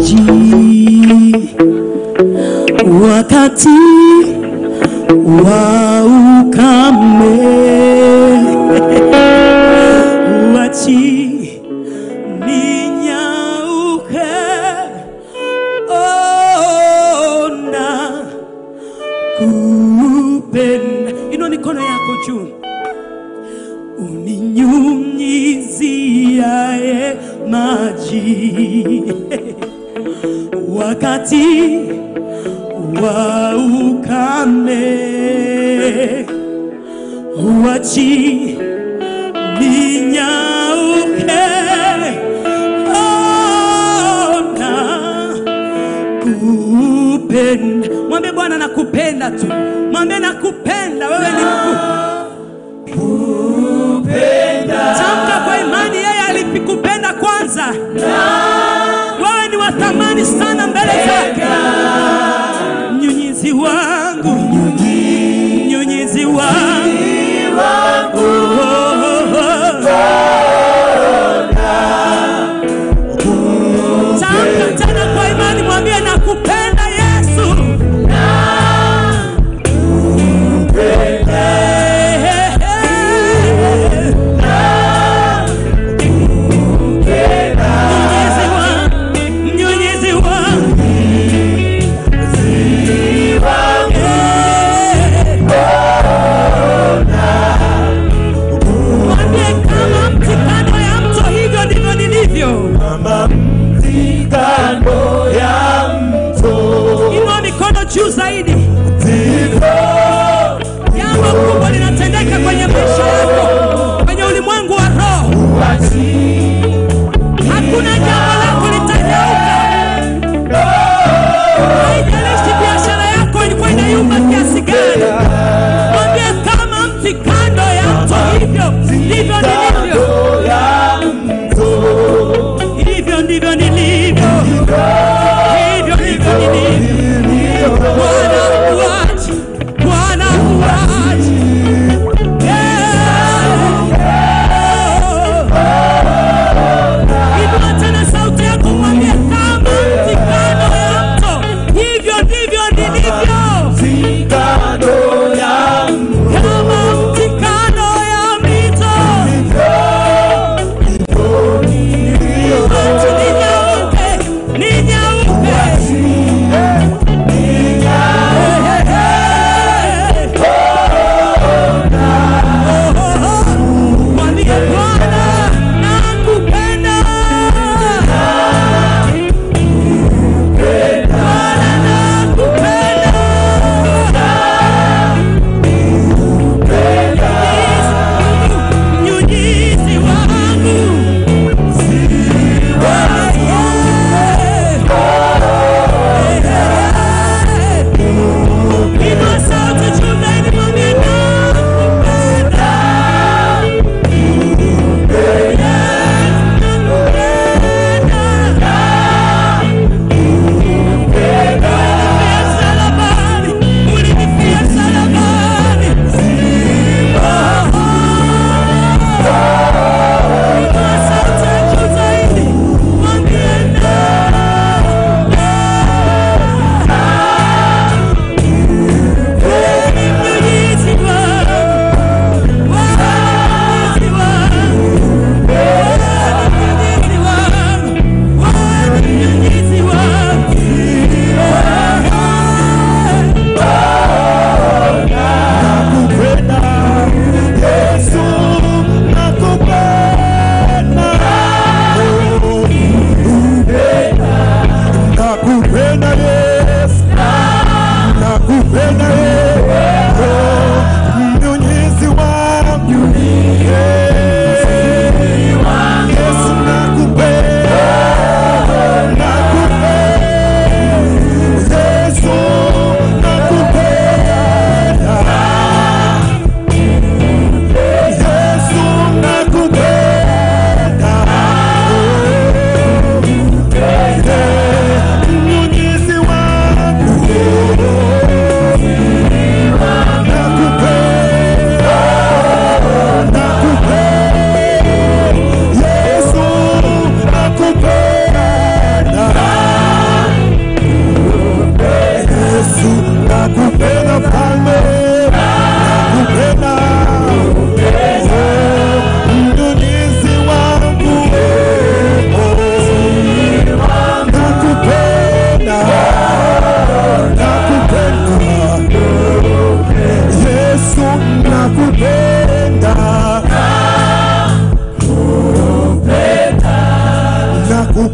maji wakati wa ukame uachi ninyauke ona kupenda ino mikono yako juu uninyunyiziae maji wakati wa ukame uachi ninyauke ona kupenda mwambie bwana nakupenda tu mwambie nakupenda wewe ni mkuu tamka kwa imani yeye alikupenda kwanza wewe ni wa thamani sana mbele zake mnyunyizi wangu mnyunyizi wangu Oh, oh, oh. Tamka tena kwa imani mwambie nakupenda yesu Eh, eh, eh. Mnyunyizi wangu, mnyunyizi wangu. Mwambie kama mti kando ya mto, hivyo ndivyo nilivyo. kama mti kando ya mto Inua mikono juu zaidi. ndivyo Jambo kubwa linatendeka kwenye maisha yako, kwenye ulimwengu wa roho. Hakuna jambo lako litanyauka. Haijalishi biashara yako ilikuwa inayumba kiasi gani. Mwambie kama mti kando ya mto, hivyo ndivyo nilivyo. kando ya mto Hivyo ndivyo nilivyo. Hivyo ndivyo nilivyo. Bwana uachi, Bwana uachi. Yeah. Inua tena sauti yako mwambie kama mti kando ya mto, hivyo ndivyo nilivyo. mti kando ya mto Kama mti kando ya mito, watu ninyauke, ninyauke.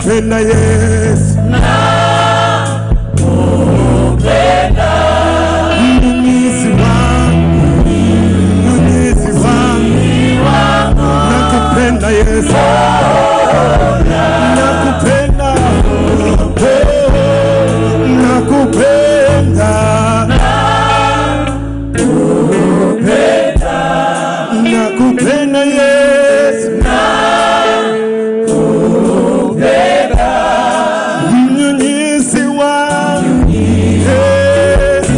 nakupenda Yesu, mnyunyizi wangu, mnyunyizi wangu, nakupenda Yesu, nakupenda, nakupenda, nakupenda Yesu, mnyunyizi wangu, Yesu.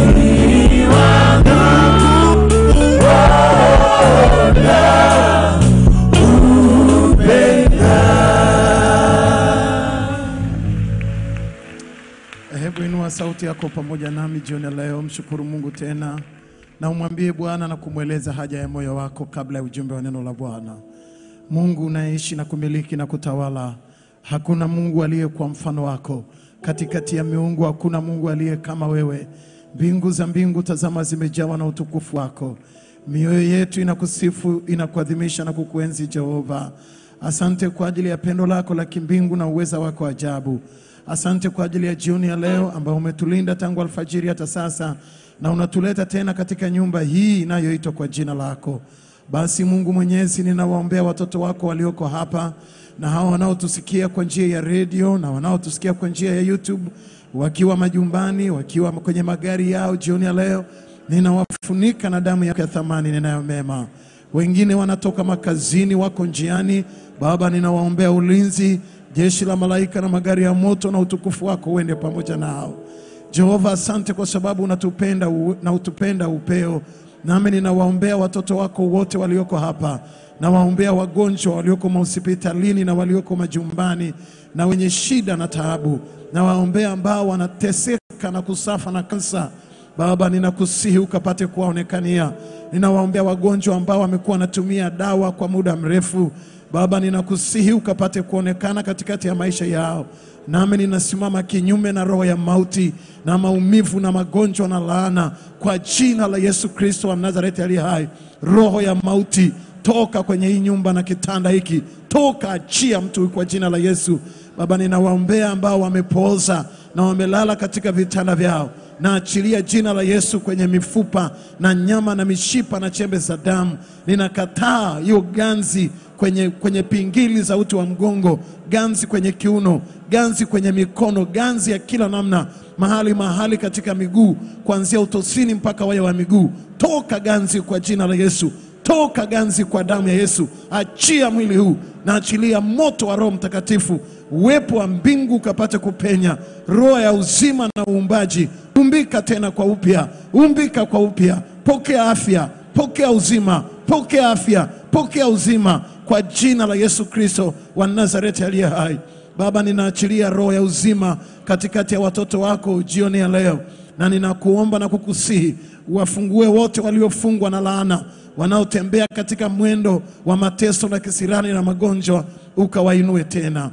Hebu inua sauti yako pamoja nami jioni ya leo, mshukuru Mungu tena na umwambie Bwana na kumweleza haja ya moyo wako kabla ya ujumbe wa neno la Bwana. Mungu unaishi na kumiliki na kutawala, hakuna Mungu aliye kwa mfano wako. Katikati ya miungu hakuna Mungu aliye kama wewe. Mbingu za mbingu tazama, zimejawa na utukufu wako. Mioyo yetu inakusifu, inakuadhimisha na kukuenzi Jehova. Asante kwa ajili ya pendo lako la kimbingu na uweza wako ajabu. Asante kwa ajili ya jioni ya leo ambao umetulinda tangu alfajiri hata sasa na unatuleta tena katika nyumba hii inayoitwa kwa jina lako. Basi Mungu Mwenyezi, ninawaombea watoto wako walioko hapa na hao wanaotusikia kwa njia ya redio na wanaotusikia kwa njia ya YouTube, wakiwa majumbani, wakiwa kwenye magari yao jioni ya leo, ninawafunika na damu yako ya thamani ninayo mema. Wengine wanatoka makazini, wako njiani. Baba, ninawaombea ulinzi, jeshi la malaika na magari ya moto, na utukufu wako uende pamoja nao. Jehova, asante kwa sababu unatupenda u- na utupenda upeo. Nami ninawaombea watoto wako wote walioko hapa, nawaombea wagonjwa walioko mahospitalini na walioko majumbani na wenye shida na taabu, nawaombea ambao wanateseka na kusafa na kansa. Baba, ninakusihi ukapate kuwaonekania. Ninawaombea wagonjwa ambao wamekuwa wanatumia dawa kwa muda mrefu. Baba, ninakusihi ukapate kuonekana katikati ya maisha yao. Nami ninasimama kinyume na roho ya mauti na maumivu na magonjwa na laana kwa jina la Yesu Kristo wa Nazareti aliye hai. Roho ya mauti, toka kwenye hii nyumba na kitanda hiki, toka, achia mtu kwa jina la Yesu. Baba, ninawaombea ambao wamepooza na wamelala katika vitanda vyao na achilia jina la Yesu kwenye mifupa na nyama na mishipa na chembe za damu. Ninakataa hiyo ganzi kwenye, kwenye pingili za uti wa mgongo, ganzi kwenye kiuno, ganzi kwenye mikono, ganzi ya kila namna, mahali mahali katika miguu, kuanzia utosini mpaka waya wa miguu. Toka ganzi kwa jina la Yesu, toka ganzi kwa damu ya Yesu. Achia mwili huu na achilia moto wa Roho Mtakatifu, uwepo wa mbingu ukapate kupenya, roho ya uzima na uumbaji. Umbika tena kwa upya, umbika kwa upya. Pokea afya, pokea uzima, pokea afya, pokea uzima kwa jina la Yesu Kristo wa Nazareti aliye hai. Baba, ninaachilia roho ya uzima katikati ya watoto wako jioni ya leo, na ninakuomba na kukusihi wafungue wote waliofungwa na laana, wanaotembea katika mwendo wa mateso na kisirani na magonjwa, ukawainue tena.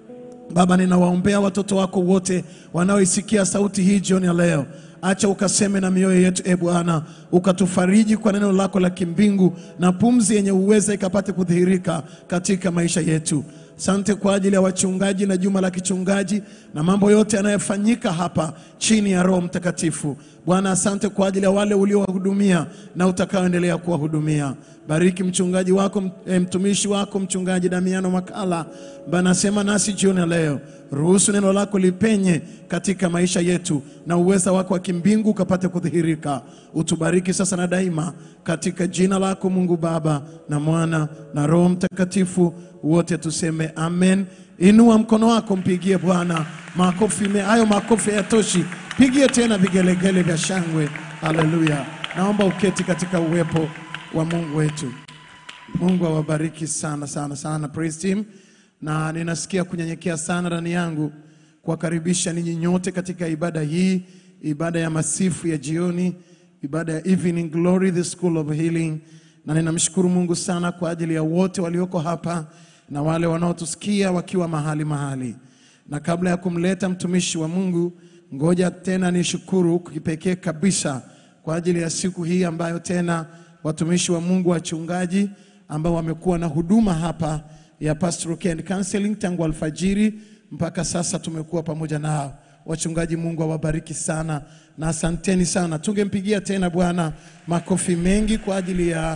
Baba, ninawaombea watoto wako wote wanaoisikia sauti hii jioni ya leo. Acha ukaseme na mioyo yetu, e Bwana, ukatufariji kwa neno lako la kimbingu, na pumzi yenye uweza ikapate kudhihirika katika maisha yetu. Sante kwa ajili ya wachungaji na juma la kichungaji na mambo yote yanayofanyika hapa chini ya Roho Mtakatifu. Bwana, asante kwa ajili ya wale uliowahudumia na utakaoendelea kuwahudumia. Bariki mchungaji wako m- eh, mtumishi wako mchungaji Damiano Makala ambaye anasema nasi jioni ya leo. Ruhusu neno lako lipenye katika maisha yetu na uweza wako wa kimbingu ukapate kudhihirika. Utubariki sasa na daima katika jina lako Mungu Baba na Mwana na Roho Mtakatifu, wote tuseme amen. Inua mkono wako, mpigie Bwana makofi. me- Hayo makofi hayatoshi, pigie tena vigelegele vya shangwe. Haleluya! Naomba uketi katika uwepo wa Mungu wetu. Mungu awabariki sana sana sana, praise team, na ninasikia kunyenyekea sana ndani yangu kuwakaribisha ninyi nyote katika ibada hii, ibada ya masifu ya jioni, ibada ya Evening Glory, the School of Healing, na ninamshukuru Mungu sana kwa ajili ya wote walioko hapa na wale wanaotusikia wakiwa mahali mahali. Na kabla ya kumleta mtumishi wa Mungu, ngoja tena nishukuru kipekee kabisa kwa ajili ya siku hii ambayo tena watumishi wa Mungu wachungaji ambao wamekuwa na huduma hapa ya pastoral care and counseling tangu alfajiri mpaka sasa tumekuwa pamoja nao. Wachungaji, Mungu awabariki sana na asanteni sana. Tungempigia tena Bwana makofi mengi kwa ajili ya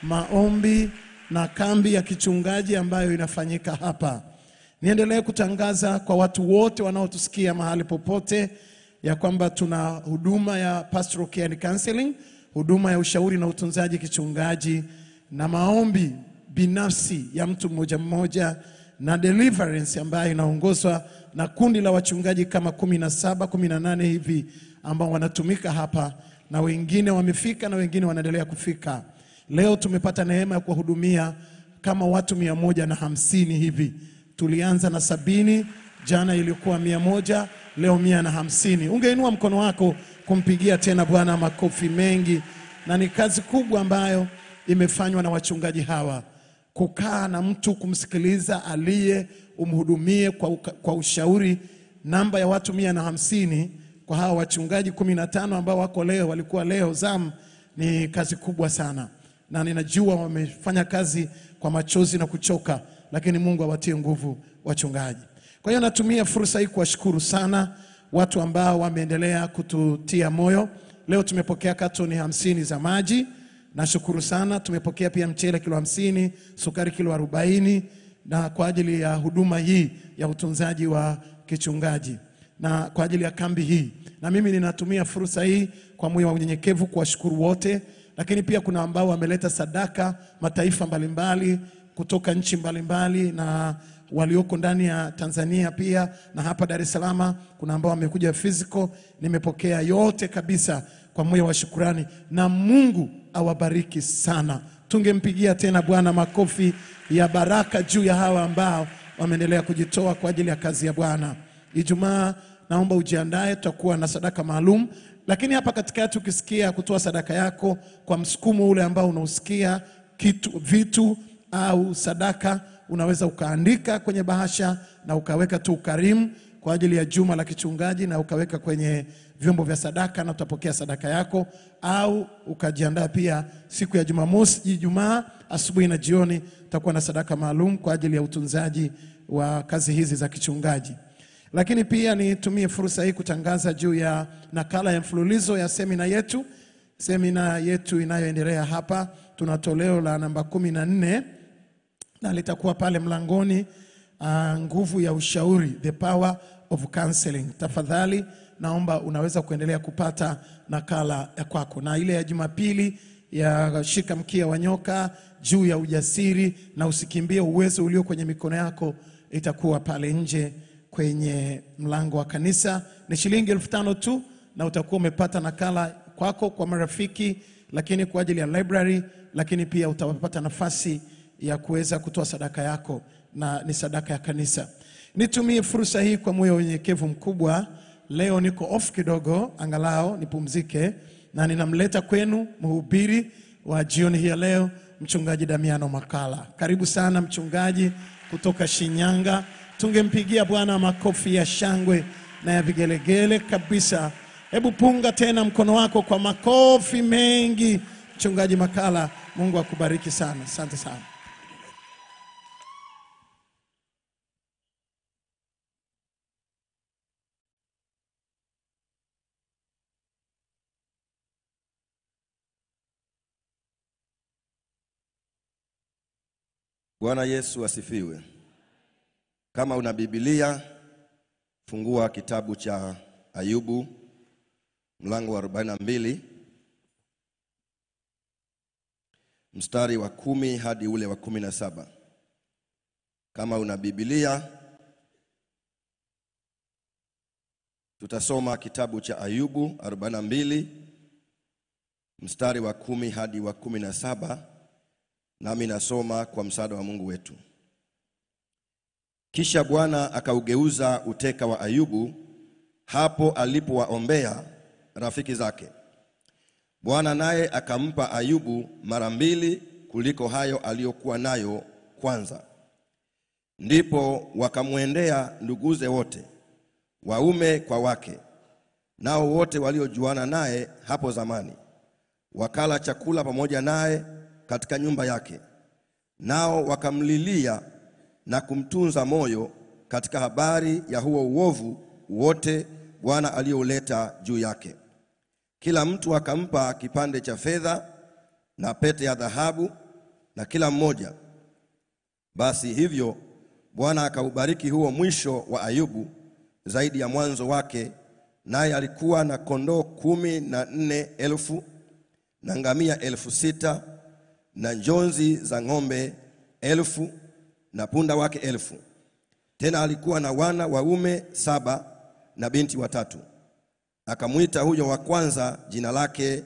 maombi na kambi ya kichungaji ambayo inafanyika hapa. Niendelee kutangaza kwa watu wote wanaotusikia mahali popote ya kwamba tuna huduma ya pastoral care and counseling, huduma ya ushauri na utunzaji kichungaji na maombi binafsi ya mtu mmoja mmoja na deliverance ambayo inaongozwa na kundi la wachungaji kama kumi na saba kumi na nane hivi ambao wanatumika hapa na wengine wamefika na wengine wanaendelea kufika. Leo tumepata neema ya kuwahudumia kama watu mia moja na hamsini hivi. Tulianza na sabini, jana ilikuwa mia moja, leo mia na hamsini. Ungeinua mkono wako kumpigia tena Bwana makofi mengi, na ni kazi kubwa ambayo imefanywa na wachungaji hawa kukaa na mtu kumsikiliza aliye umhudumie kwa, uka- kwa ushauri. Namba ya watu mia na hamsini kwa hawa wachungaji kumi na tano ambao wako leo walikuwa leo zamu, ni kazi kubwa sana, na ninajua wamefanya kazi kwa machozi na kuchoka, lakini Mungu awatie nguvu wachungaji. Kwa hiyo natumia fursa hii kuwashukuru sana watu ambao wameendelea kututia moyo. Leo tumepokea katoni hamsini za maji Nashukuru sana. Tumepokea pia mchele kilo hamsini, sukari kilo arobaini na kwa ajili ya huduma hii ya utunzaji wa kichungaji na kwa ajili ya kambi hii, na mimi ninatumia fursa hii kwa moyo wa unyenyekevu kuwashukuru wote, lakini pia kuna ambao wameleta sadaka mataifa mbalimbali kutoka nchi mbalimbali na walioko ndani ya Tanzania pia na hapa Dar es Salaam kuna ambao wamekuja physical. Nimepokea yote kabisa kwa moyo wa shukurani, na Mungu awabariki sana. Tungempigia tena Bwana makofi ya baraka juu ya hawa ambao wameendelea kujitoa kwa ajili ya kazi ya Bwana. Ijumaa naomba ujiandae, tutakuwa na sadaka maalum, lakini hapa katikati ukisikia kutoa sadaka yako kwa msukumo ule ambao unausikia kitu, vitu au sadaka, unaweza ukaandika kwenye bahasha na ukaweka tu ukarimu kwa ajili ya juma la kichungaji na ukaweka kwenye vyombo vya sadaka na utapokea sadaka yako, au ukajiandaa pia siku ya Jumamosi, Ijumaa asubuhi na jioni utakuwa na sadaka maalum kwa ajili ya utunzaji wa kazi hizi za kichungaji. Lakini pia nitumie fursa hii kutangaza juu ya nakala ya mfululizo ya semina yetu, semina yetu inayoendelea hapa. Tuna toleo la namba kumi na nne na litakuwa pale mlangoni. Uh, nguvu ya ushauri, the power of counseling. Tafadhali naomba unaweza kuendelea kupata nakala ya kwako, na ile ya Jumapili ya shika mkia wa nyoka juu ya ujasiri na usikimbie uwezo ulio kwenye mikono yako itakuwa pale nje kwenye mlango wa kanisa. Ni shilingi elfu tano tu, na utakuwa umepata nakala kwako kwa marafiki, lakini kwa ajili ya library, lakini pia utapata nafasi ya kuweza kutoa sadaka yako na ni sadaka ya kanisa. Nitumie fursa hii kwa moyo wa unyenyekevu mkubwa. Leo niko off kidogo, angalau nipumzike, na ninamleta kwenu mhubiri wa jioni hii ya leo, mchungaji Damiano Makala. Karibu sana mchungaji kutoka Shinyanga. Tungempigia Bwana makofi ya shangwe na ya vigelegele kabisa. Hebu punga tena mkono wako kwa makofi mengi, mchungaji Makala. Mungu akubariki sana, asante sana. Bwana Yesu asifiwe. Kama una Biblia, fungua kitabu cha Ayubu mlango wa 42 mstari wa kumi hadi ule wa kumi na saba. Kama una Biblia, tutasoma kitabu cha Ayubu 42 mstari wa kumi hadi wa kumi na saba. Nami nasoma kwa msaada wa Mungu wetu. Kisha Bwana akaugeuza uteka wa Ayubu hapo alipowaombea rafiki zake. Bwana naye akampa Ayubu mara mbili kuliko hayo aliyokuwa nayo kwanza. Ndipo wakamwendea nduguze wote, waume kwa wake, nao wote waliojuana naye hapo zamani, wakala chakula pamoja naye katika nyumba yake, nao wakamlilia na kumtunza moyo katika habari ya huo uovu wote Bwana aliouleta juu yake. Kila mtu akampa kipande cha fedha na pete ya dhahabu na kila mmoja. Basi hivyo Bwana akaubariki huo mwisho wa Ayubu zaidi ya mwanzo wake, naye alikuwa na kondoo kumi na nne elfu na ngamia elfu sita na njonzi za ng'ombe elfu na punda wake elfu. Tena alikuwa na wana waume saba na binti watatu. Akamwita huyo wa kwanza jina lake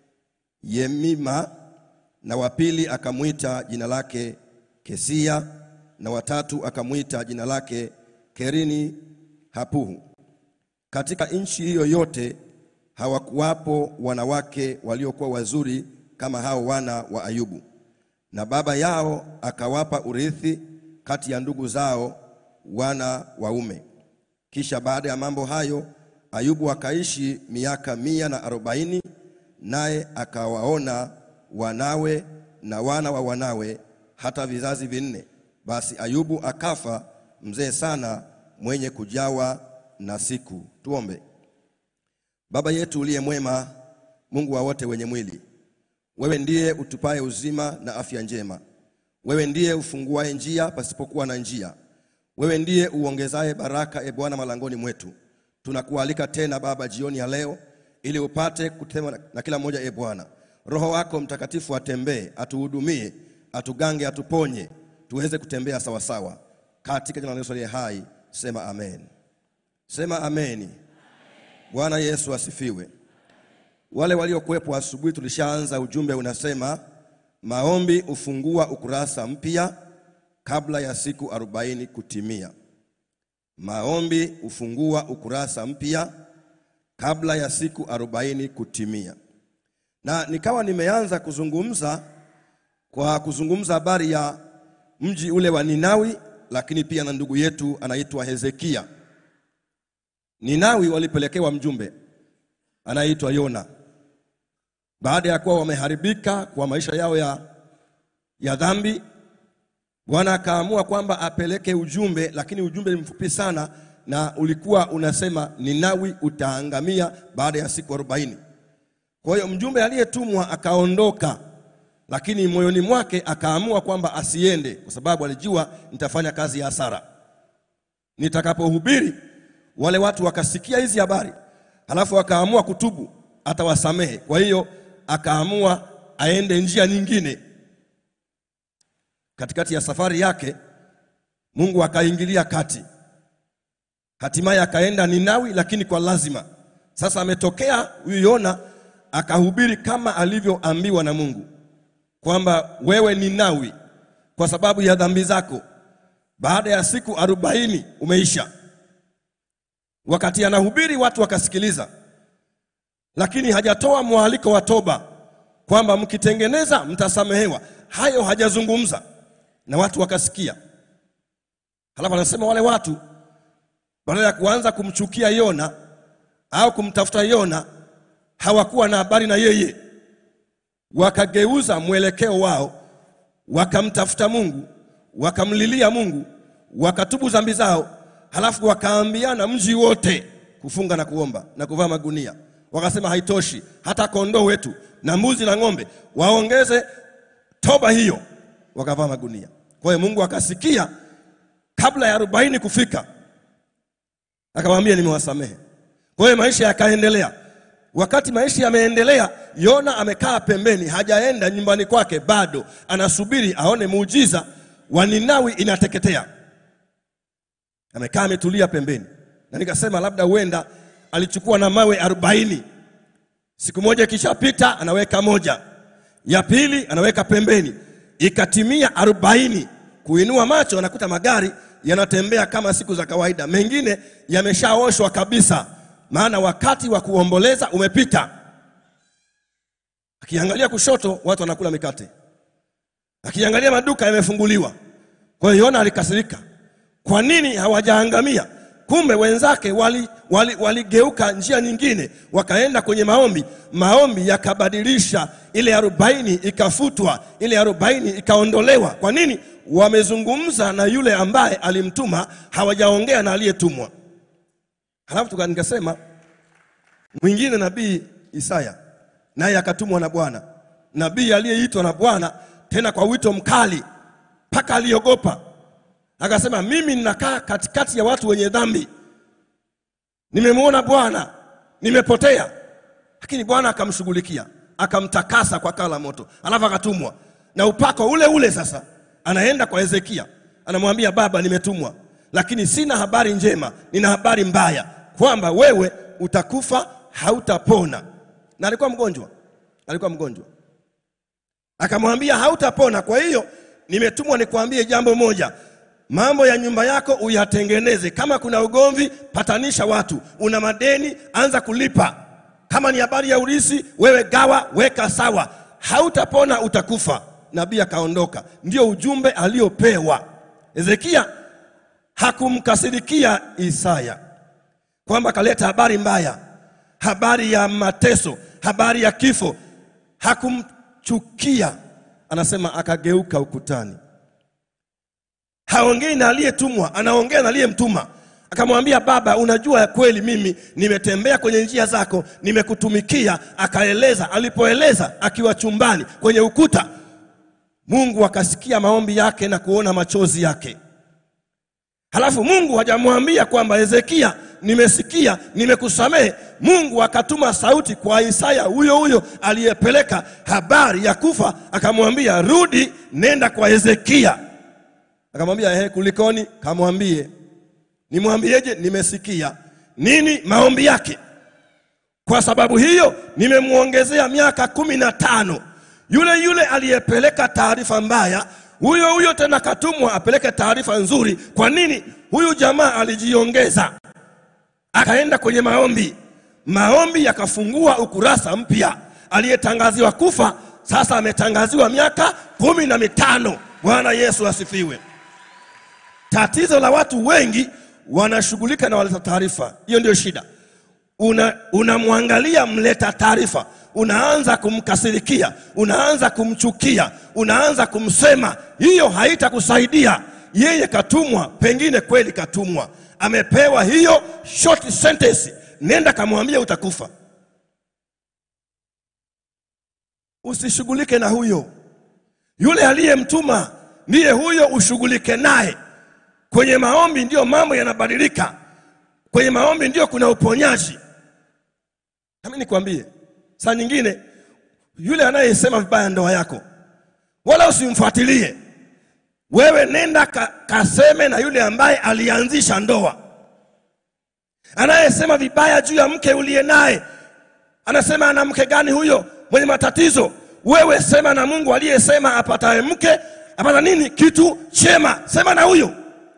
Yemima, na wa pili akamwita jina lake Kesia, na watatu akamwita jina lake Kerini Hapuhu. Katika nchi hiyo yote hawakuwapo wanawake waliokuwa wazuri kama hao wana wa Ayubu, na baba yao akawapa urithi kati ya ndugu zao wana waume. Kisha baada ya mambo hayo Ayubu akaishi miaka mia na arobaini, naye akawaona wanawe na wana wa wanawe hata vizazi vinne. Basi Ayubu akafa mzee sana, mwenye kujawa na siku. Tuombe. Baba yetu uliye mwema, Mungu wa wote wenye mwili, wewe ndiye utupaye uzima na afya njema. Wewe ndiye ufunguaye njia pasipokuwa na njia. Wewe ndiye uongezaye baraka, e Bwana, malangoni mwetu. Tunakualika tena Baba jioni ya leo, ili upate kutema na- na kila mmoja, e Bwana. Roho wako Mtakatifu atembee, atuhudumie, atugange, atuponye, tuweze kutembea sawasawa, katika jina la Yesu aliye hai. Sema amen. Sema ameni. Bwana Yesu asifiwe. Wale waliokuwepo asubuhi, tulishaanza ujumbe unasema, maombi hufungua ukurasa mpya kabla ya siku arobaini kutimia. Maombi hufungua ukurasa mpya kabla ya siku arobaini kutimia, na nikawa nimeanza kuzungumza kwa kuzungumza habari ya mji ule wa Ninawi, lakini pia na ndugu yetu anaitwa Hezekia. Ninawi walipelekewa mjumbe anayeitwa Yona baada ya kuwa wameharibika kwa maisha yao ya, ya dhambi. Bwana akaamua kwamba apeleke ujumbe, lakini ujumbe ni mfupi sana, na ulikuwa unasema Ninawi utaangamia baada ya siku arobaini. Kwa hiyo mjumbe aliyetumwa akaondoka, lakini moyoni mwake akaamua kwamba asiende, kwa sababu alijua nitafanya kazi ya hasara nitakapohubiri wale watu wakasikia hizi habari, halafu akaamua kutubu, atawasamehe. Kwa hiyo akaamua aende njia nyingine. Katikati ya safari yake, Mungu akaingilia kati, hatimaye akaenda Ninawi, lakini kwa lazima. Sasa ametokea huyu Yona akahubiri kama alivyoambiwa na Mungu kwamba wewe Ninawi, kwa sababu ya dhambi zako baada ya siku arobaini umeisha. Wakati anahubiri watu wakasikiliza, lakini hajatoa mwaliko wa toba kwamba mkitengeneza mtasamehewa. Hayo hajazungumza na watu wakasikia. Halafu anasema wale watu badala ya kuanza kumchukia Yona au kumtafuta Yona, hawakuwa na habari na yeye, wakageuza mwelekeo wao, wakamtafuta Mungu, wakamlilia Mungu, wakatubu dhambi zao, halafu wakaambiana mji wote kufunga na kuomba na kuvaa magunia. Wakasema haitoshi, hata kondoo wetu na mbuzi na ng'ombe waongeze toba hiyo, wakavaa magunia. Kwa hiyo Mungu akasikia kabla ya arobaini kufika, akamwambia nimewasamehe. Kwa hiyo maisha yakaendelea. Wakati maisha yameendelea, Yona amekaa pembeni, hajaenda nyumbani kwake bado, anasubiri aone muujiza wa Ninawi inateketea. Amekaa ametulia pembeni, na nikasema labda huenda alichukua na mawe arobaini. Siku moja ikishapita, anaweka moja, ya pili anaweka pembeni, ikatimia arobaini. Kuinua macho, anakuta magari yanatembea kama siku za kawaida, mengine yameshaoshwa kabisa, maana wakati wa kuomboleza umepita. Akiangalia kushoto, watu wanakula mikate, akiangalia maduka yamefunguliwa. Kwa hiyo Yona alikasirika, kwa nini hawajaangamia? kumbe wenzake waligeuka wali, waligeuka njia nyingine wakaenda kwenye maombi maombi yakabadilisha ile arobaini ikafutwa ile arobaini ikaondolewa kwa nini wamezungumza na yule ambaye alimtuma hawajaongea na aliyetumwa halafu tuka- nikasema mwingine nabii Isaya naye akatumwa na Bwana, nabii aliyeitwa na Bwana tena kwa wito mkali, mpaka aliogopa, akasema, mimi ninakaa katikati ya watu wenye dhambi, nimemwona Bwana, nimepotea. Lakini Bwana akamshughulikia, akamtakasa kwa kaa la moto, alafu akatumwa na upako ule ule. Sasa anaenda kwa Hezekia, anamwambia baba, nimetumwa, lakini sina habari njema, nina habari mbaya kwamba wewe utakufa, hautapona. Na alikuwa mgonjwa, alikuwa mgonjwa. Akamwambia hautapona, kwa hiyo nimetumwa nikwambie jambo moja, mambo ya nyumba yako uyatengeneze. Kama kuna ugomvi, patanisha watu. Una madeni, anza kulipa. Kama ni habari ya urisi, wewe gawa, weka sawa. Hautapona, utakufa. Nabii akaondoka. Ndio ujumbe aliopewa. Hezekia hakumkasirikia Isaya kwamba kaleta habari mbaya, habari ya mateso, habari ya kifo. Hakumchukia, anasema akageuka ukutani. Haongei na aliyetumwa, anaongea na aliyemtuma. Akamwambia, baba, unajua ya kweli mimi nimetembea kwenye njia zako, nimekutumikia. Akaeleza, alipoeleza akiwa chumbani kwenye ukuta, Mungu akasikia maombi yake na kuona machozi yake. Halafu Mungu hajamwambia kwamba Hezekia, nimesikia, nimekusamehe. Mungu akatuma sauti kwa Isaya huyo huyo aliyepeleka habari ya kufa, akamwambia rudi, nenda kwa Hezekia. Akamwambia ehe, kulikoni? Kamwambie nimwambieje? Nimesikia nini maombi yake. Kwa sababu hiyo nimemwongezea miaka kumi na tano. Yule yule aliyepeleka taarifa mbaya, huyo huyo tena katumwa apeleke taarifa nzuri. Kwa nini? Huyu jamaa alijiongeza, akaenda kwenye maombi. Maombi yakafungua ukurasa mpya. Aliyetangaziwa kufa sasa ametangaziwa miaka kumi na mitano. Bwana Yesu asifiwe. Tatizo la watu wengi wanashughulika na waleta taarifa, hiyo ndio shida. Una- Unamwangalia mleta taarifa, unaanza kumkasirikia, unaanza kumchukia, unaanza kumsema. Hiyo haitakusaidia. Yeye katumwa, pengine kweli katumwa, amepewa hiyo short sentence, nenda kamwambia utakufa. Usishughulike na huyo, yule aliyemtuma ndiye huyo, ushughulike naye. Kwenye maombi ndiyo mambo yanabadilika. Kwenye maombi ndio kuna uponyaji. Nami nikwambie, saa nyingine yule anayesema vibaya ndoa yako, wala usimfuatilie wewe, nenda ka, kaseme na yule ambaye alianzisha ndoa. Anayesema vibaya juu ya mke uliye naye, anasema ana mke gani huyo mwenye matatizo? Wewe sema na Mungu aliyesema apataye mke apata nini? Kitu chema. Sema na huyo.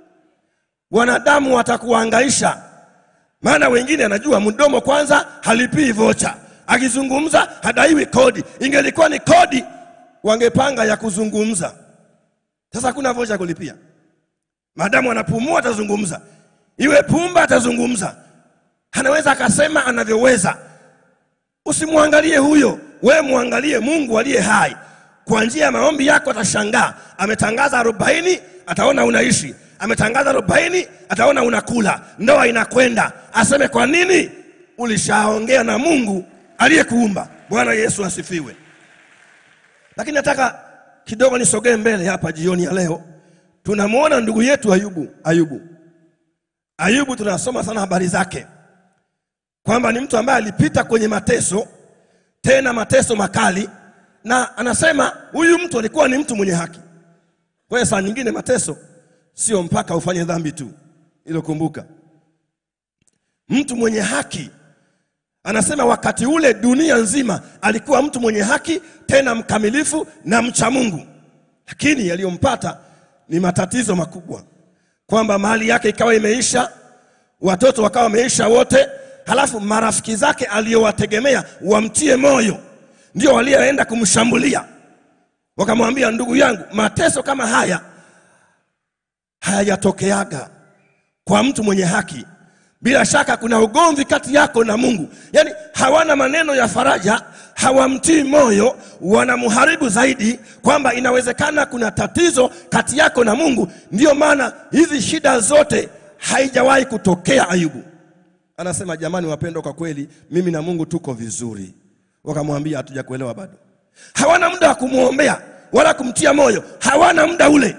Wanadamu watakuhangaisha maana wengine anajua mdomo kwanza halipii vocha, akizungumza hadaiwi kodi. Ingelikuwa ni kodi, wangepanga ya kuzungumza. Sasa hakuna vocha ya kulipia. Maadamu anapumua atazungumza, iwe pumba atazungumza, anaweza akasema anavyoweza. Usimwangalie huyo, wewe mwangalie Mungu aliye hai. Kwa njia ya maombi yako atashangaa. Ametangaza arobaini, ataona unaishi ametangaza arobaini, ataona unakula, ndoa inakwenda. Aseme kwa nini? Ulishaongea na Mungu aliyekuumba. Bwana Yesu asifiwe. Lakini nataka kidogo nisogee mbele hapa jioni ya leo. Tunamwona ndugu yetu Ayubu. Ayubu, Ayubu tunasoma sana habari zake kwamba ni mtu ambaye alipita kwenye mateso, tena mateso makali, na anasema huyu mtu alikuwa ni mtu mwenye haki. Kwa hiyo saa nyingine mateso sio mpaka ufanye dhambi tu, ilo kumbuka. Mtu mwenye haki anasema wakati ule dunia nzima alikuwa mtu mwenye haki tena mkamilifu na mcha Mungu, lakini yaliyompata ni matatizo makubwa, kwamba mali yake ikawa imeisha, watoto wakawa wameisha wote, halafu marafiki zake aliyowategemea wamtie moyo ndio walioenda kumshambulia, wakamwambia, ndugu yangu, mateso kama haya hayajatokeaga kwa mtu mwenye haki bila shaka kuna ugomvi kati yako na mungu yaani hawana maneno ya faraja hawamtii moyo wanamharibu zaidi kwamba inawezekana kuna tatizo kati yako na mungu ndiyo maana hizi shida zote haijawahi kutokea ayubu anasema jamani wapendwa kwa kweli mimi na mungu tuko vizuri wakamwambia hatuja kuelewa bado hawana muda wa kumwombea wala kumtia moyo hawana muda ule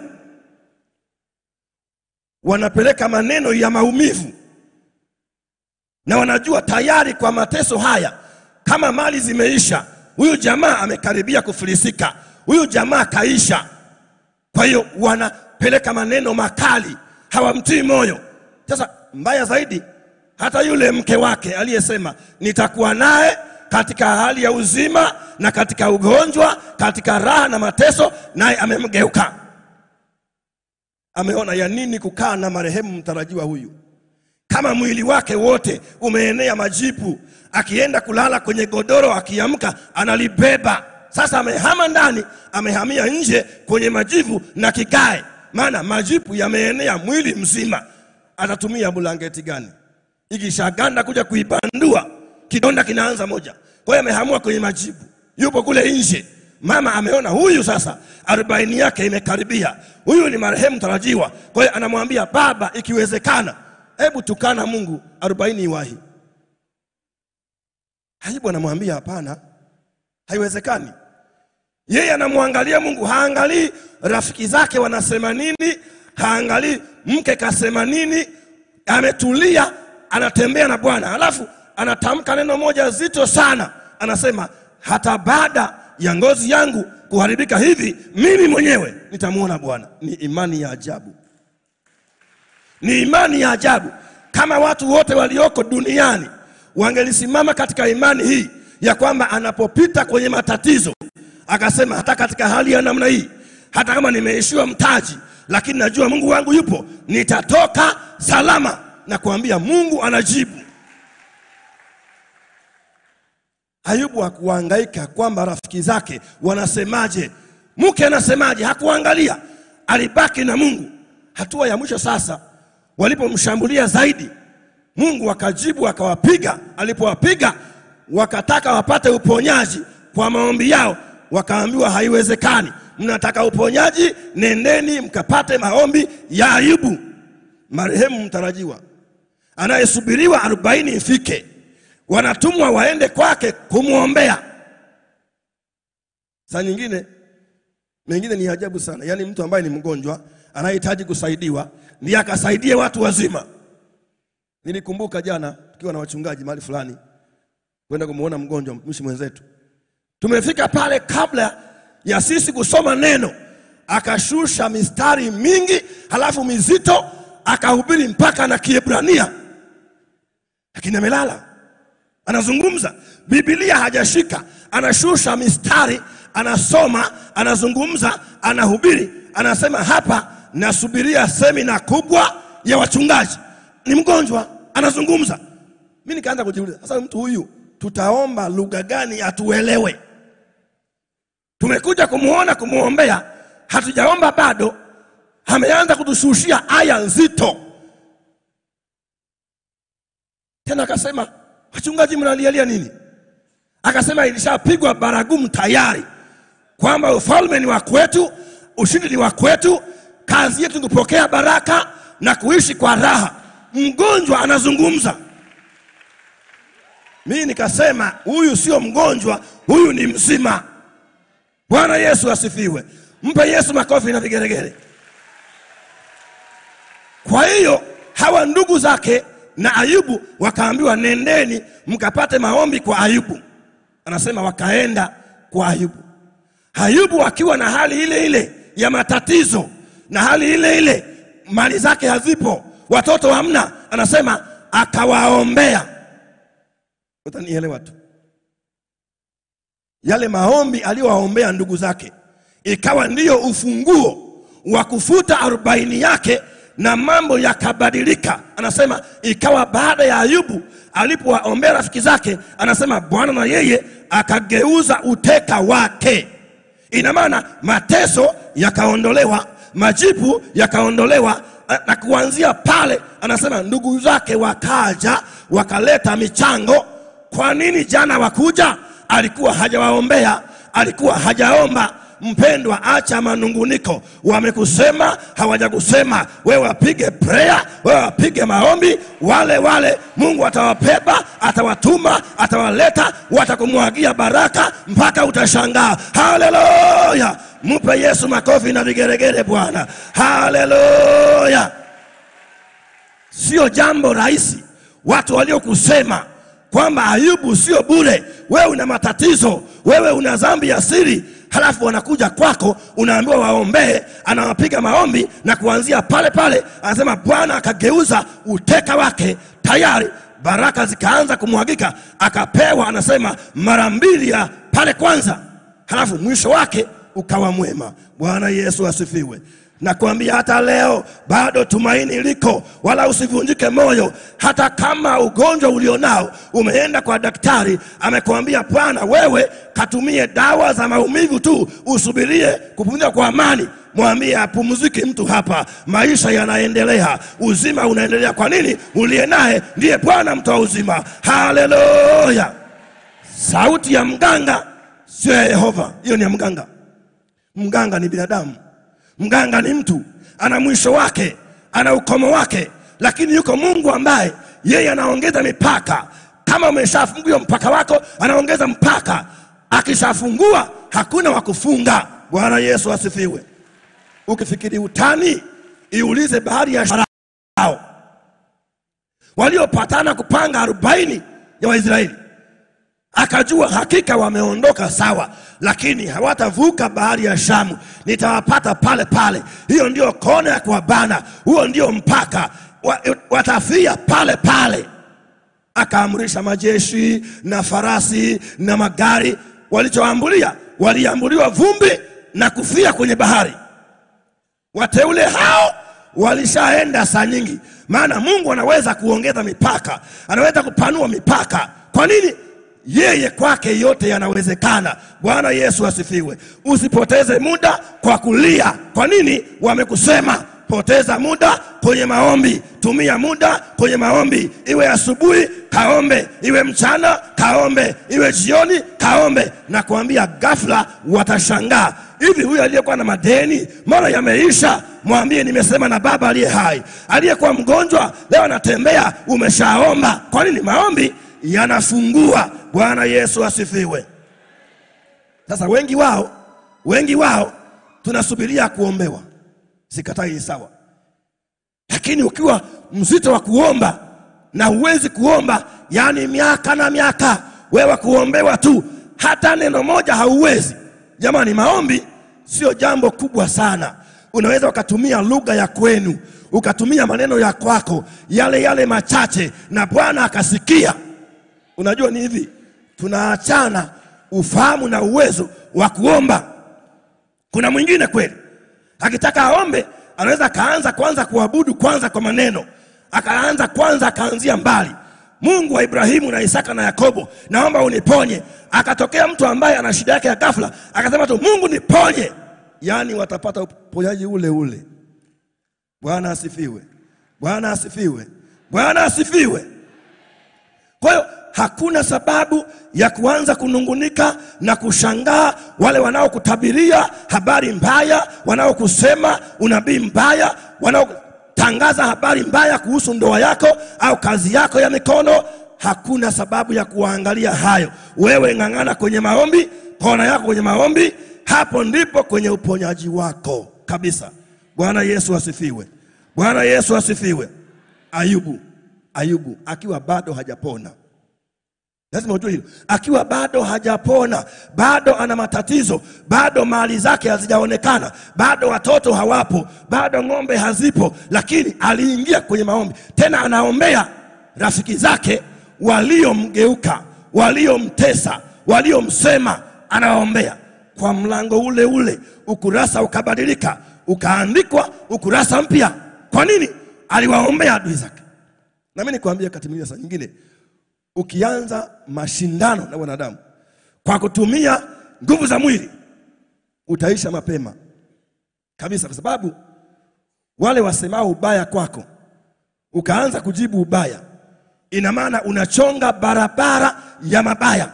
wanapeleka maneno ya maumivu na wanajua tayari kwa mateso haya kama mali zimeisha huyu jamaa amekaribia kufilisika huyu jamaa kaisha kwa hiyo wanapeleka maneno makali hawamtii moyo sasa mbaya zaidi hata yule mke wake aliyesema nitakuwa naye katika hali ya uzima na katika ugonjwa katika raha na mateso naye amemgeuka ameona ya nini kukaa na marehemu mtarajiwa huyu kama mwili wake wote umeenea majipu akienda kulala kwenye godoro akiamka analibeba sasa amehama ndani amehamia nje kwenye majivu na kikae maana majipu yameenea mwili mzima atatumia bulangeti gani ikishaganda kuja kuibandua kidonda kinaanza moja kwa hiyo amehamua kwenye majibu yupo kule nje mama ameona huyu sasa arobaini yake imekaribia huyu ni marehemu tarajiwa kwa hiyo anamwambia baba ikiwezekana hebu tukana mungu arobaini iwahi ayubu anamwambia hapana haiwezekani yeye anamwangalia mungu haangalii rafiki zake wanasema nini haangalii mke kasema nini ametulia anatembea na bwana alafu anatamka neno moja zito sana anasema hata baada ya ngozi yangu kuharibika hivi mimi mwenyewe nitamwona bwana ni imani ya ajabu ni imani ya ajabu kama watu wote walioko duniani wangelisimama katika imani hii ya kwamba anapopita kwenye matatizo akasema hata katika hali ya namna hii hata kama nimeishiwa mtaji lakini najua mungu wangu yupo nitatoka salama na kuambia mungu anajibu ayubu hakuhangaika kwamba rafiki zake wanasemaje mke anasemaje hakuangalia alibaki na mungu hatua ya mwisho sasa walipomshambulia zaidi mungu akajibu akawapiga alipowapiga wakataka wapate uponyaji kwa maombi yao wakaambiwa haiwezekani mnataka uponyaji nendeni mkapate maombi ya ayubu marehemu mtarajiwa anayesubiriwa arobaini ifike wanatumwa waende kwake kumwombea saa nyingine mengine ni ajabu sana yaani mtu ambaye ni mgonjwa anayehitaji kusaidiwa ndiye akasaidie watu wazima nilikumbuka jana tukiwa na wachungaji mahali fulani kwenda kumwona mgonjwa mtumishi mwenzetu tumefika pale kabla ya sisi kusoma neno akashusha mistari mingi halafu mizito akahubiri mpaka na kiebrania lakini amelala anazungumza bibilia hajashika anashusha mistari anasoma anazungumza anahubiri anasema hapa nasubiria semina kubwa ya wachungaji ni mgonjwa anazungumza mi nikaanza kujiuliza sasa mtu huyu tutaomba lugha gani atuelewe tumekuja kumwona kumwombea hatujaomba bado ameanza kutushushia aya nzito tena akasema wachungaji mnalialia nini akasema ilishapigwa baragumu tayari kwamba ufalme ni wa kwetu ushindi ni wa kwetu kazi yetu ni kupokea baraka na kuishi kwa raha mgonjwa anazungumza mii nikasema huyu sio mgonjwa huyu ni mzima bwana yesu asifiwe mpe yesu makofi na vigeregere kwa hiyo hawa ndugu zake na ayubu wakaambiwa nendeni mkapate maombi kwa ayubu anasema wakaenda kwa ayubu ayubu akiwa na hali ile ile ya matatizo na hali ile ile mali zake hazipo watoto hamna anasema akawaombea utanielewa tu yale maombi aliyowaombea ndugu zake ikawa ndiyo ufunguo wa kufuta arobaini yake na mambo yakabadilika anasema ikawa baada ya ayubu alipowaombea rafiki zake anasema bwana na yeye akageuza uteka wake ina maana mateso yakaondolewa majipu yakaondolewa na kuanzia pale anasema ndugu zake wakaja wakaleta michango. Kwa nini jana wakuja? Alikuwa hajawaombea, alikuwa hajaomba. Mpendwa, acha manunguniko. Wamekusema hawajakusema, wewe wapige prayer, wewe wapige maombi. Wale wale Mungu atawabeba, atawatuma, atawaleta, watakumwagia baraka mpaka utashangaa. Haleluya! Mpe Yesu makofi na vigeregere Bwana. Haleluya! Sio jambo rahisi watu waliokusema kwamba Ayubu sio bure, wewe una matatizo, wewe una dhambi ya siri, halafu wanakuja kwako, unaambiwa waombee, anawapiga maombi na kuanzia pale pale anasema Bwana akageuza uteka wake, tayari baraka zikaanza kumwagika, akapewa anasema mara mbili ya pale kwanza, halafu mwisho wake ukawa mwema. Bwana Yesu asifiwe. Nakwambia hata leo bado tumaini liko, wala usivunjike moyo. Hata kama ugonjwa ulionao umeenda kwa daktari, amekwambia bwana, wewe katumie dawa za maumivu tu, usubirie kupumzika kwa amani. Mwambie apumziki mtu hapa, maisha yanaendelea, uzima unaendelea. Kwa nini? Uliye naye ndiye Bwana mtoa uzima. Haleluya! Sauti ya mganga sio ya Yehova, hiyo ni ya mganga. Mganga ni binadamu. Mganga ni mtu, ana mwisho wake, ana ukomo wake, lakini yuko Mungu ambaye yeye anaongeza mipaka. Kama umeshafungua mpaka wako, anaongeza mpaka. Akishafungua hakuna wa kufunga. Bwana Yesu asifiwe. Ukifikiri utani, iulize bahari ya Sharao waliopatana kupanga arobaini ya Waisraeli akajua hakika wameondoka sawa, lakini hawatavuka bahari ya Shamu, nitawapata pale pale. Hiyo ndio kona ya kuwabana, huo ndio mpaka wa, watafia pale pale. Akaamrisha majeshi na farasi na magari, walichoambulia waliambuliwa vumbi na kufia kwenye bahari. Wateule hao walishaenda saa nyingi, maana Mungu anaweza kuongeza mipaka, anaweza kupanua mipaka. Kwa nini? yeye kwake yote yanawezekana. Bwana Yesu asifiwe. Usipoteze muda kwa kulia. Kwa nini? Wamekusema. Poteza muda kwenye maombi, tumia muda kwenye maombi, iwe asubuhi kaombe, iwe mchana kaombe, iwe jioni kaombe, na kuambia ghafla watashangaa. Hivi huyu aliyekuwa na madeni mara yameisha, mwambie nimesema na Baba aliye hai. Aliyekuwa mgonjwa leo anatembea, umeshaomba. Kwa nini? Maombi yanafungua. Bwana Yesu asifiwe. Sasa wengi wao, wengi wao tunasubiria kuombewa, sikatai, ni sawa, lakini ukiwa mzito wa kuomba na huwezi kuomba, yaani miaka na miaka, wewe kuombewa tu, hata neno moja hauwezi. Jamani, maombi sio jambo kubwa sana. Unaweza ukatumia lugha ya kwenu, ukatumia maneno ya kwako yale yale machache, na Bwana akasikia. Unajua ni hivi, tunaachana ufahamu na uwezo wa kuomba. Kuna mwingine kweli akitaka aombe anaweza akaanza kwanza kuabudu kwanza kwa maneno, akaanza kwanza akaanzia mbali. Mungu wa Ibrahimu na Isaka na Yakobo, naomba uniponye. Akatokea mtu ambaye ana shida yake ya ghafla, akasema tu Mungu niponye, yaani watapata uponyaji ule ule. Bwana asifiwe, Bwana asifiwe, Bwana asifiwe. Kwa hiyo hakuna sababu ya kuanza kunungunika na kushangaa wale wanaokutabiria habari mbaya, wanaokusema unabii mbaya, wanaotangaza habari mbaya kuhusu ndoa yako au kazi yako ya mikono. Hakuna sababu ya kuwaangalia hayo. Wewe ng'ang'ana kwenye maombi, kona yako kwenye maombi, hapo ndipo kwenye uponyaji wako kabisa. Bwana Yesu asifiwe, Bwana Yesu asifiwe. Ayubu, Ayubu akiwa bado hajapona Lazima ujue hilo, akiwa bado hajapona, bado ana matatizo, bado mali zake hazijaonekana, bado watoto hawapo, bado ng'ombe hazipo, lakini aliingia kwenye maombi. Tena anaombea rafiki zake waliomgeuka, waliomtesa, waliomsema, anawaombea kwa mlango ule ule. Ukurasa ukabadilika, ukaandikwa ukurasa mpya. Kwa nini? Aliwaombea adui zake. Na mimi nikwambia, wakati mwingine, saa nyingine ukianza mashindano na wanadamu kwa kutumia nguvu za mwili utaisha mapema kabisa, kwa sababu wale wasemao ubaya kwako, ukaanza kujibu ubaya, ina maana unachonga barabara ya mabaya.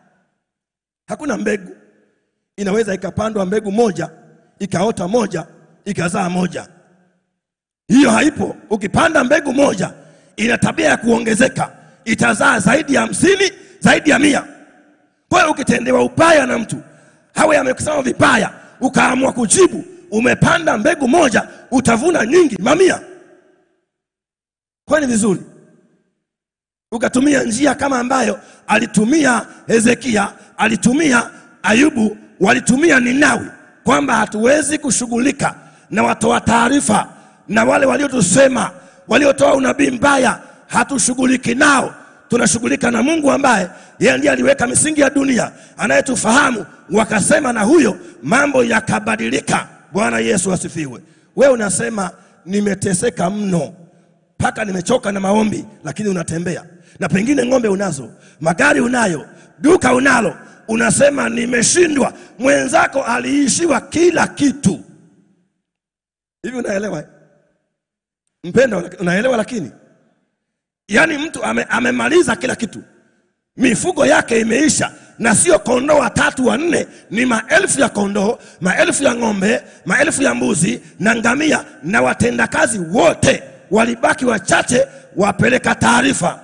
Hakuna mbegu inaweza ikapandwa mbegu moja ikaota moja ikazaa moja. Hiyo haipo. Ukipanda mbegu moja ina tabia ya kuongezeka, itazaa zaidi ya hamsini, zaidi ya mia. Kwa hiyo ukitendewa ubaya na mtu hawe amekusema vibaya, ukaamua kujibu, umepanda mbegu moja, utavuna nyingi, mamia. Kwa ni vizuri ukatumia njia kama ambayo alitumia Hezekia, alitumia Ayubu, walitumia Ninawi, kwamba hatuwezi kushughulika na watoa taarifa na wale waliotusema, waliotoa unabii mbaya, hatushughuliki nao. Tunashughulika na Mungu ambaye yeye ndiye aliweka misingi ya dunia, anayetufahamu. Wakasema na huyo, mambo yakabadilika. Bwana Yesu asifiwe. Wewe unasema nimeteseka mno mpaka nimechoka na maombi, lakini unatembea na pengine ng'ombe unazo, magari unayo, duka unalo, unasema nimeshindwa. Mwenzako aliishiwa kila kitu. Hivi unaelewa eh? mpendo, unaelewa? Lakini yaani mtu ame, amemaliza kila kitu, mifugo yake imeisha, na sio kondoo watatu wanne, ni maelfu ya kondoo, maelfu ya ng'ombe, maelfu ya mbuzi na ngamia, na watendakazi wote walibaki wachache, wapeleka taarifa,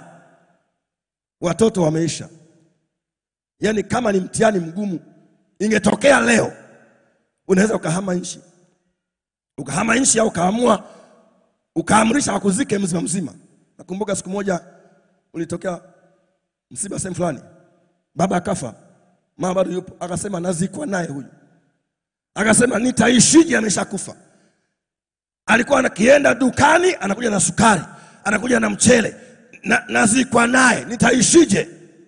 watoto wameisha. Yaani kama ni mtihani mgumu, ingetokea leo, unaweza ukahama nchi, ukahama nchi au ukaamua ukaamrisha wakuzike mzima mzima. Nakumbuka siku moja ulitokea msiba sehemu fulani, baba akafa, mama bado yupo, akasema nazikwa naye huyu, akasema nitaishije? Ameshakufa. Alikuwa anakienda dukani, anakuja na sukari, anakuja na mchele, na, nazikwa naye, nitaishije?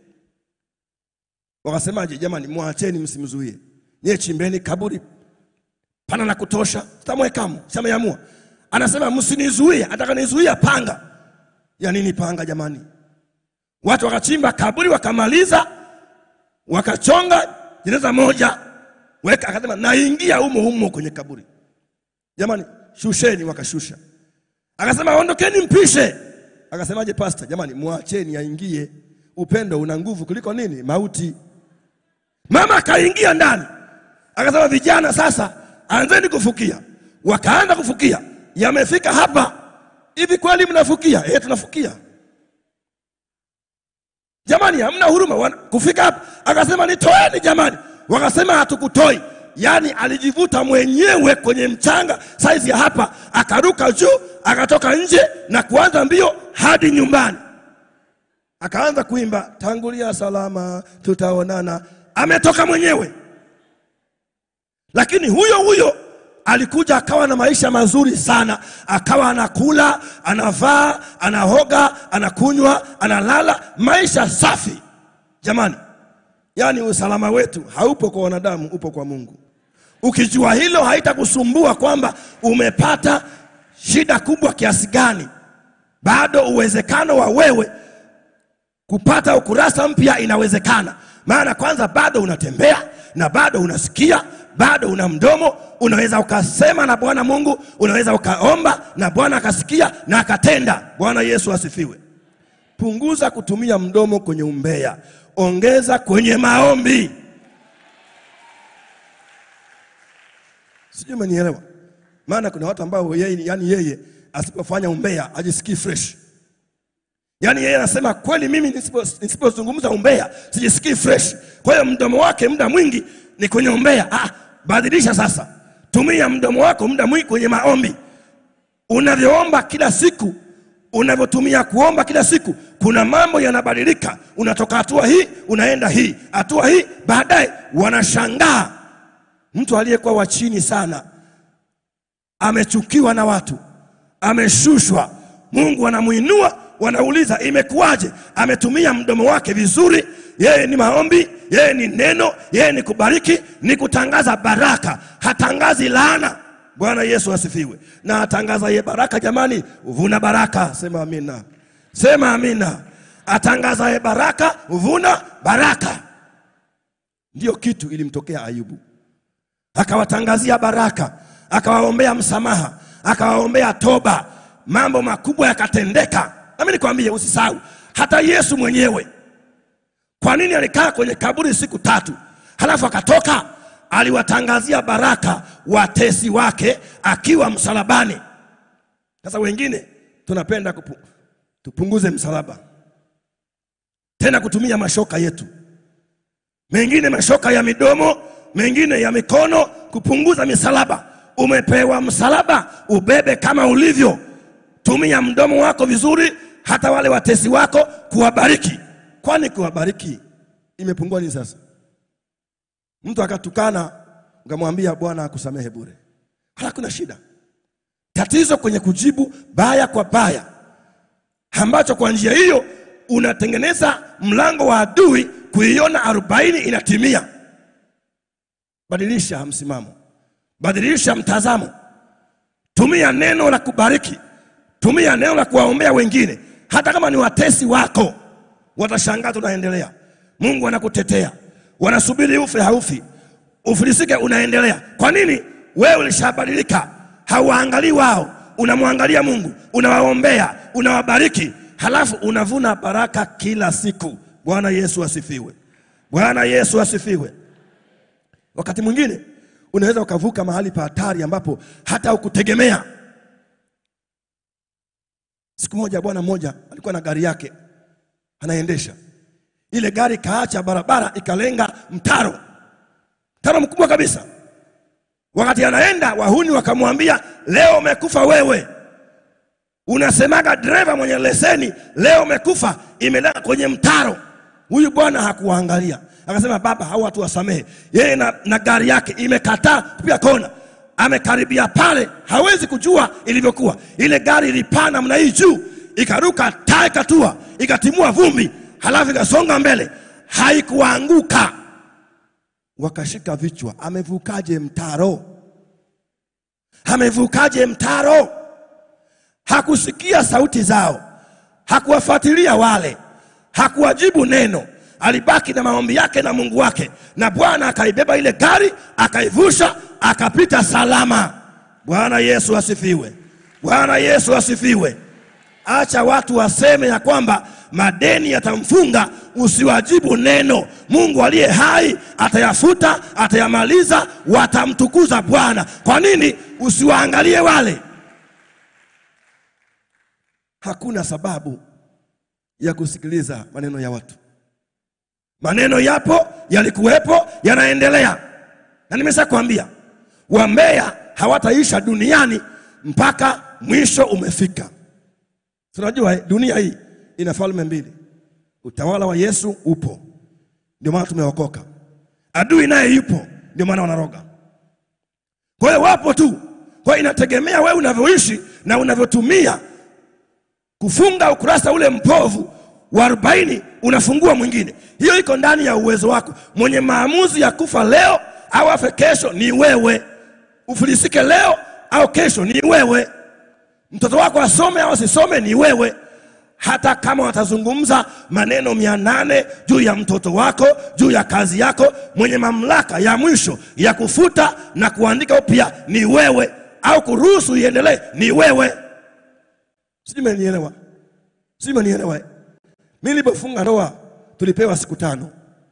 Wakasemaje? Jamani, mwacheni, msimzuie, nyie chimbeni kaburi pana la kutosha, tutamwekamo, shameamua. Anasema msinizuie, atakanizuia panga. Ya nini panga jamani? Watu wakachimba kaburi wakamaliza, wakachonga jeneza moja, weka, akasema naingia humo humo kwenye kaburi. Jamani, shusheni, wakashusha. Akasema ondokeni, mpishe. Akasemaje pasta? Jamani, mwacheni aingie, upendo una nguvu kuliko nini? Mauti. Mama akaingia ndani, akasema vijana, sasa anzeni kufukia. Wakaanza kufukia, yamefika hapa hivi, kweli mnafukia? Eh, tunafukia. Jamani, hamna huruma. Wana- Kufika hapa akasema nitoeni jamani, wakasema hatukutoi. Yaani alijivuta mwenyewe kwenye mchanga saizi ya hapa, akaruka juu, akatoka nje na kuanza mbio hadi nyumbani, akaanza kuimba tangulia salama, tutaonana. Ametoka mwenyewe, lakini huyo huyo alikuja akawa na maisha mazuri sana, akawa anakula, anavaa, anahoga, anakunywa, analala, maisha safi. Jamani, yaani usalama wetu haupo kwa wanadamu, upo kwa Mungu. Ukijua hilo, haitakusumbua kwamba umepata shida kubwa kiasi gani. Bado uwezekano wa wewe kupata ukurasa mpya inawezekana, maana kwanza bado unatembea na bado unasikia, bado una mdomo, unaweza ukasema na Bwana Mungu, unaweza ukaomba na Bwana akasikia na akatenda. Bwana Yesu asifiwe. Punguza kutumia mdomo kwenye umbea, ongeza kwenye maombi. Sijui umenielewa? Maana kuna watu ambao yeye, yani yeye asipofanya umbea ajisikii fresh. Yaani yeye anasema kweli, mimi nisipo- nisipozungumza umbea sijisikii fresh. Kwa hiyo mdomo wake muda mwingi ni kwenye umbea. Ah, badilisha sasa, tumia mdomo wako muda mwingi kwenye maombi. Unavyoomba kila siku, unavyotumia kuomba kila siku, kuna mambo yanabadilika. Unatoka hatua hii unaenda hii hatua hii, baadaye wanashangaa mtu aliyekuwa wa chini sana amechukiwa na watu, ameshushwa, Mungu anamuinua, wanauliza imekuwaje? Ametumia mdomo wake vizuri, yeye ni maombi, yeye ni neno, yeye ni kubariki, ni kutangaza baraka, hatangazi laana. Bwana Yesu asifiwe. Na atangaza ye baraka, jamani, vuna baraka. Sema amina, sema amina. Atangaza ye baraka, vuna baraka. Ndiyo kitu ilimtokea Ayubu akawatangazia baraka, akawaombea msamaha, akawaombea toba, mambo makubwa yakatendeka. Nami nikwambie, usisahau hata Yesu mwenyewe kwa nini alikaa kwenye kaburi siku tatu halafu akatoka? Aliwatangazia baraka watesi wake akiwa msalabani. Sasa wengine tunapenda kupu, tupunguze msalaba tena kutumia mashoka yetu, mengine mashoka ya midomo, mengine ya mikono, kupunguza misalaba. Umepewa msalaba, ubebe kama ulivyo. Tumia mdomo wako vizuri, hata wale watesi wako kuwabariki. Kwani kuwabariki imepungua nini sasa? Mtu akatukana ukamwambia Bwana akusamehe bure, hakuna shida. Tatizo kwenye kujibu baya kwa baya, ambacho kwa njia hiyo unatengeneza mlango wa adui kuiona arobaini inatimia. Badilisha msimamo, badilisha mtazamo, tumia neno la kubariki, tumia neno la kuwaombea wengine, hata kama ni watesi wako watashangaa tunaendelea. Mungu anakutetea, wanasubiri ufe, haufi, ufilisike, unaendelea. Kwa nini? Wewe ulishabadilika, hauwaangalii wao, unamwangalia Mungu, unawaombea, unawabariki, halafu unavuna baraka kila siku. Bwana Yesu asifiwe! Bwana Yesu asifiwe! Wakati mwingine unaweza ukavuka mahali pa hatari ambapo hata ukutegemea. Siku moja bwana mmoja alikuwa na gari yake anaendesha ile gari, kaacha barabara ikalenga mtaro, mtaro mkubwa kabisa. Wakati anaenda, wahuni wakamwambia, leo umekufa wewe. Unasemaga dereva mwenye leseni, leo umekufa, imelenga kwenye mtaro. Huyu bwana hakuwaangalia, akasema, baba, hao watu wasamehe. Yeye na, na gari yake imekataa kupiga kona, amekaribia pale, hawezi kujua ilivyokuwa. Ile gari ilipaa namna hii juu, ikaruka taa, ikatua, ikatimua vumbi, halafu ikasonga mbele, haikuanguka. Wakashika vichwa, amevukaje mtaro? Amevukaje mtaro? Hakusikia sauti zao, hakuwafuatilia wale, hakuwajibu neno. Alibaki na maombi yake na Mungu wake, na Bwana akaibeba ile gari akaivusha, akapita salama. Bwana Yesu asifiwe! Bwana Yesu asifiwe! Acha watu waseme ya kwamba madeni yatamfunga, usiwajibu neno. Mungu aliye hai atayafuta, atayamaliza, watamtukuza Bwana. Kwa nini usiwaangalie wale? Hakuna sababu ya kusikiliza maneno ya watu. Maneno yapo, yalikuwepo, yanaendelea, na nimesha kwambia wambea hawataisha duniani mpaka mwisho umefika. Tunajua eh, dunia hii ina falme mbili. Utawala wa Yesu upo, ndio maana tumeokoka. Adui naye yupo, ndio maana wanaroga. Kwa hiyo wapo tu. Kwa hiyo inategemea wewe unavyoishi na unavyotumia kufunga ukurasa ule mpovu wa arobaini, unafungua mwingine. Hiyo iko ndani ya uwezo wako. Mwenye maamuzi ya kufa leo au afe kesho ni wewe. Ufilisike leo au kesho ni wewe. Mtoto wako asome au asisome ni wewe. Hata kama watazungumza maneno mia nane juu ya mtoto wako, juu ya kazi yako, mwenye mamlaka ya mwisho ya kufuta na kuandika upya ni wewe, au kuruhusu iendelee ni wewe. Sijui umenielewa? Sijui umenielewa? Mimi nilipofunga ndoa tulipewa siku tano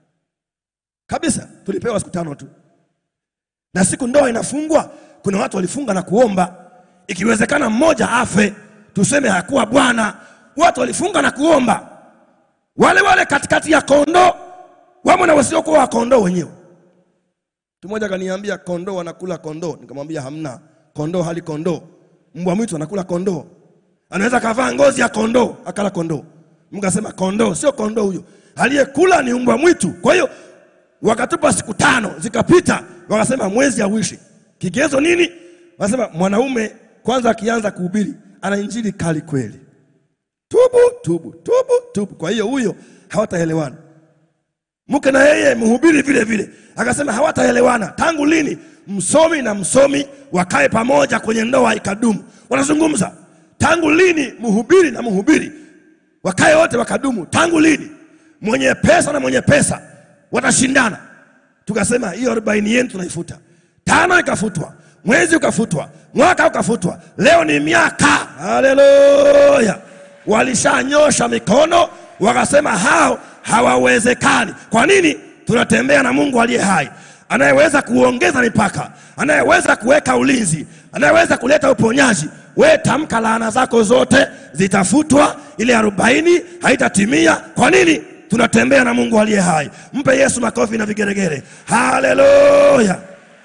kabisa, tulipewa siku tano tu, na siku ndoa inafungwa, kuna watu walifunga na kuomba, ikiwezekana mmoja afe, tuseme hakuwa bwana. Watu walifunga na kuomba, wale wale katikati ya kondoo wamo na wasiokuwa wa kondoo wenyewe. Mtu mmoja akaniambia kondoo wanakula kondoo, nikamwambia hamna, kondoo hali kondoo, mbwa mwitu anakula kondoo anaweza kavaa ngozi ya kondoo akala kondoo. Mkasema kondoo sio kondoo, huyo aliyekula ni mbwa mwitu. Kwa hiyo wakatupa siku tano zikapita, wakasema mwezi hauishi. Kigezo nini? Wakasema mwanaume kwanza akianza kuhubiri ana injili kali kweli, tubu tubu tubu tubu. Kwa hiyo huyo hawataelewana. Mke na yeye mhubiri vile vile, akasema hawataelewana. Tangu lini msomi na msomi wakae pamoja kwenye ndoa ikadumu? Wanazungumza tangu lini mhubiri na mhubiri wakae wote wakadumu? Tangu lini mwenye pesa na mwenye pesa watashindana? Tukasema hiyo arobaini yenu tunaifuta, tano ikafutwa, mwezi ukafutwa, mwaka ukafutwa. Leo ni miaka. Haleluya! Walishanyosha mikono wakasema hao hawawezekani. Kwa nini? Tunatembea na Mungu aliye hai, anayeweza kuongeza mipaka, anayeweza kuweka ulinzi, anayeweza kuleta uponyaji. We tamka laana zako zote zitafutwa, ile arobaini haitatimia. Kwa nini? Tunatembea na Mungu aliye hai. Mpe Yesu makofi na vigeregere. Haleluya!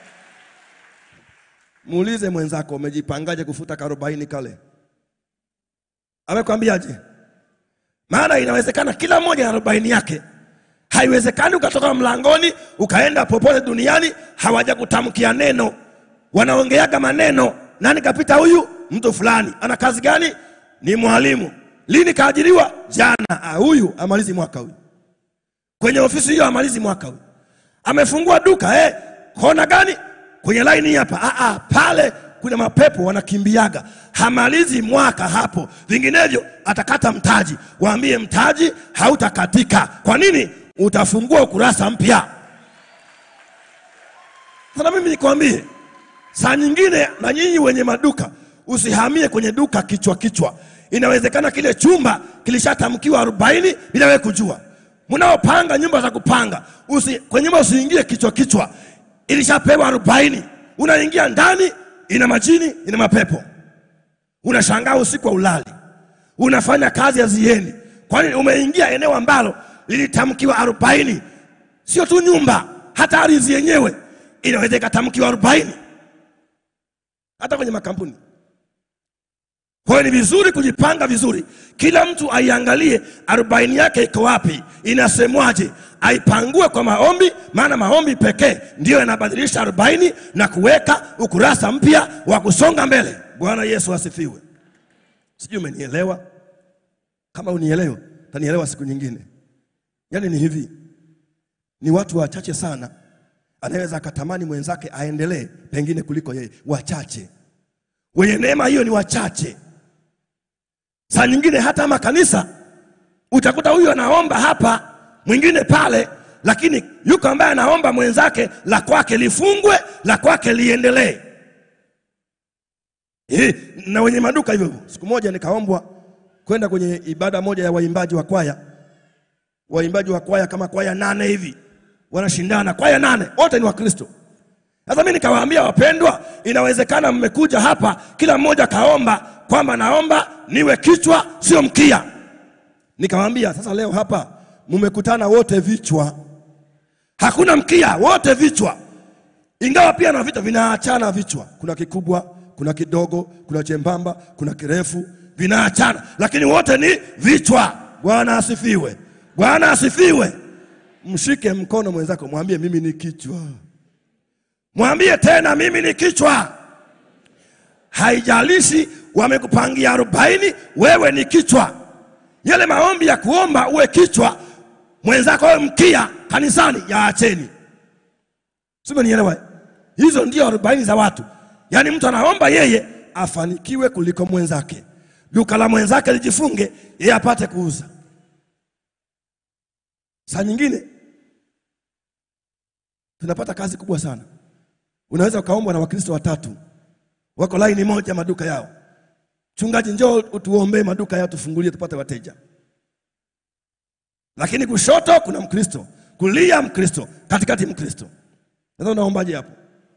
Muulize mwenzako, umejipangaje kufuta karobaini kale? Amekwambiaje? Maana inawezekana kila mmoja na arobaini yake. Haiwezekani ukatoka mlangoni ukaenda popote duniani hawajakutamkia neno, wanaongeaga maneno. Nani kapita huyu? Mtu fulani ana kazi gani? Ni mwalimu. Lini kaajiriwa? Jana. Ah, huyu amalizi mwaka huyu kwenye ofisi hiyo, amalizi mwaka huyu. Amefungua duka eh, kona gani? Kwenye laini hapa. Ah, ah, pale kuna mapepo wanakimbiaga, hamalizi mwaka hapo, vinginevyo atakata mtaji. Waambie mtaji hautakatika. Kwa nini? Utafungua ukurasa mpya. Sasa mimi nikwambie, saa nyingine na nyinyi wenye maduka usihamie kwenye duka kichwa kichwa. Inawezekana kile chumba kilishatamkiwa arobaini bila wewe kujua. Mnaopanga nyumba za kupanga usi, kwenye nyumba usiingie kichwa kichwa, ilishapewa arobaini. Unaingia ndani, ina majini, ina mapepo. Unashangaa usiku wa ulali, unafanya kazi haziendi. Kwani umeingia eneo ambalo lilitamkiwa arobaini. Sio tu nyumba, hata ardhi yenyewe inaweza ikatamkiwa arobaini, hata kwenye makampuni. Kwa hiyo ni vizuri kujipanga vizuri, kila mtu aiangalie arobaini yake iko wapi, inasemwaje, aipangue kwa maombi, maana maombi pekee ndiyo yanabadilisha arobaini na kuweka ukurasa mpya wa kusonga mbele. Bwana Yesu asifiwe. Sijui umenielewa. Kama unielewa, tanielewa siku nyingine. Yaani ni hivi, ni watu wachache sana anaweza akatamani mwenzake aendelee pengine kuliko yeye, wachache wenye neema hiyo ni wachache. Saa nyingine hata makanisa utakuta huyu anaomba hapa, mwingine pale, lakini yuko ambaye anaomba mwenzake la kwake lifungwe, la kwake liendelee. Eh, na wenye maduka hivyo hivyo. Siku moja nikaombwa kwenda kwenye ibada moja ya waimbaji wa kwaya, waimbaji wa kwaya kama kwaya nane hivi wanashindana, kwaya nane, wote ni Wakristo. Sasa mimi nikawaambia wapendwa, inawezekana mmekuja hapa kila mmoja kaomba kwamba naomba niwe kichwa sio mkia. Nikawaambia sasa, leo hapa mmekutana wote vichwa, hakuna mkia, wote vichwa, ingawa pia na vichwa vinaachana vichwa. Kuna kikubwa, kuna kidogo, kuna chembamba, kuna kirefu, vinaachana, lakini wote ni vichwa. Bwana asifiwe, Bwana asifiwe. Mshike mkono mwenzako, mwambie mimi ni kichwa. Mwambie tena mimi ni kichwa. Haijalishi wamekupangia arobaini, wewe ni kichwa. Yale maombi ya kuomba uwe kichwa, mwenzako awe mkia kanisani, yaacheni. Sio, nielewa? Hizo ndio arobaini za watu. Yaani mtu anaomba yeye afanikiwe kuliko mwenzake, duka la mwenzake lijifunge, yeye apate kuuza. Saa nyingine tunapata kazi kubwa sana. Unaweza ukaombwa na Wakristo watatu wako laini moja maduka yao. Mchungaji, njoo utuombee maduka yao tufungulie tupate wateja. Lakini kushoto kuna Mkristo, kulia Mkristo, katikati Mkristo. Sasa unaombaje hapo?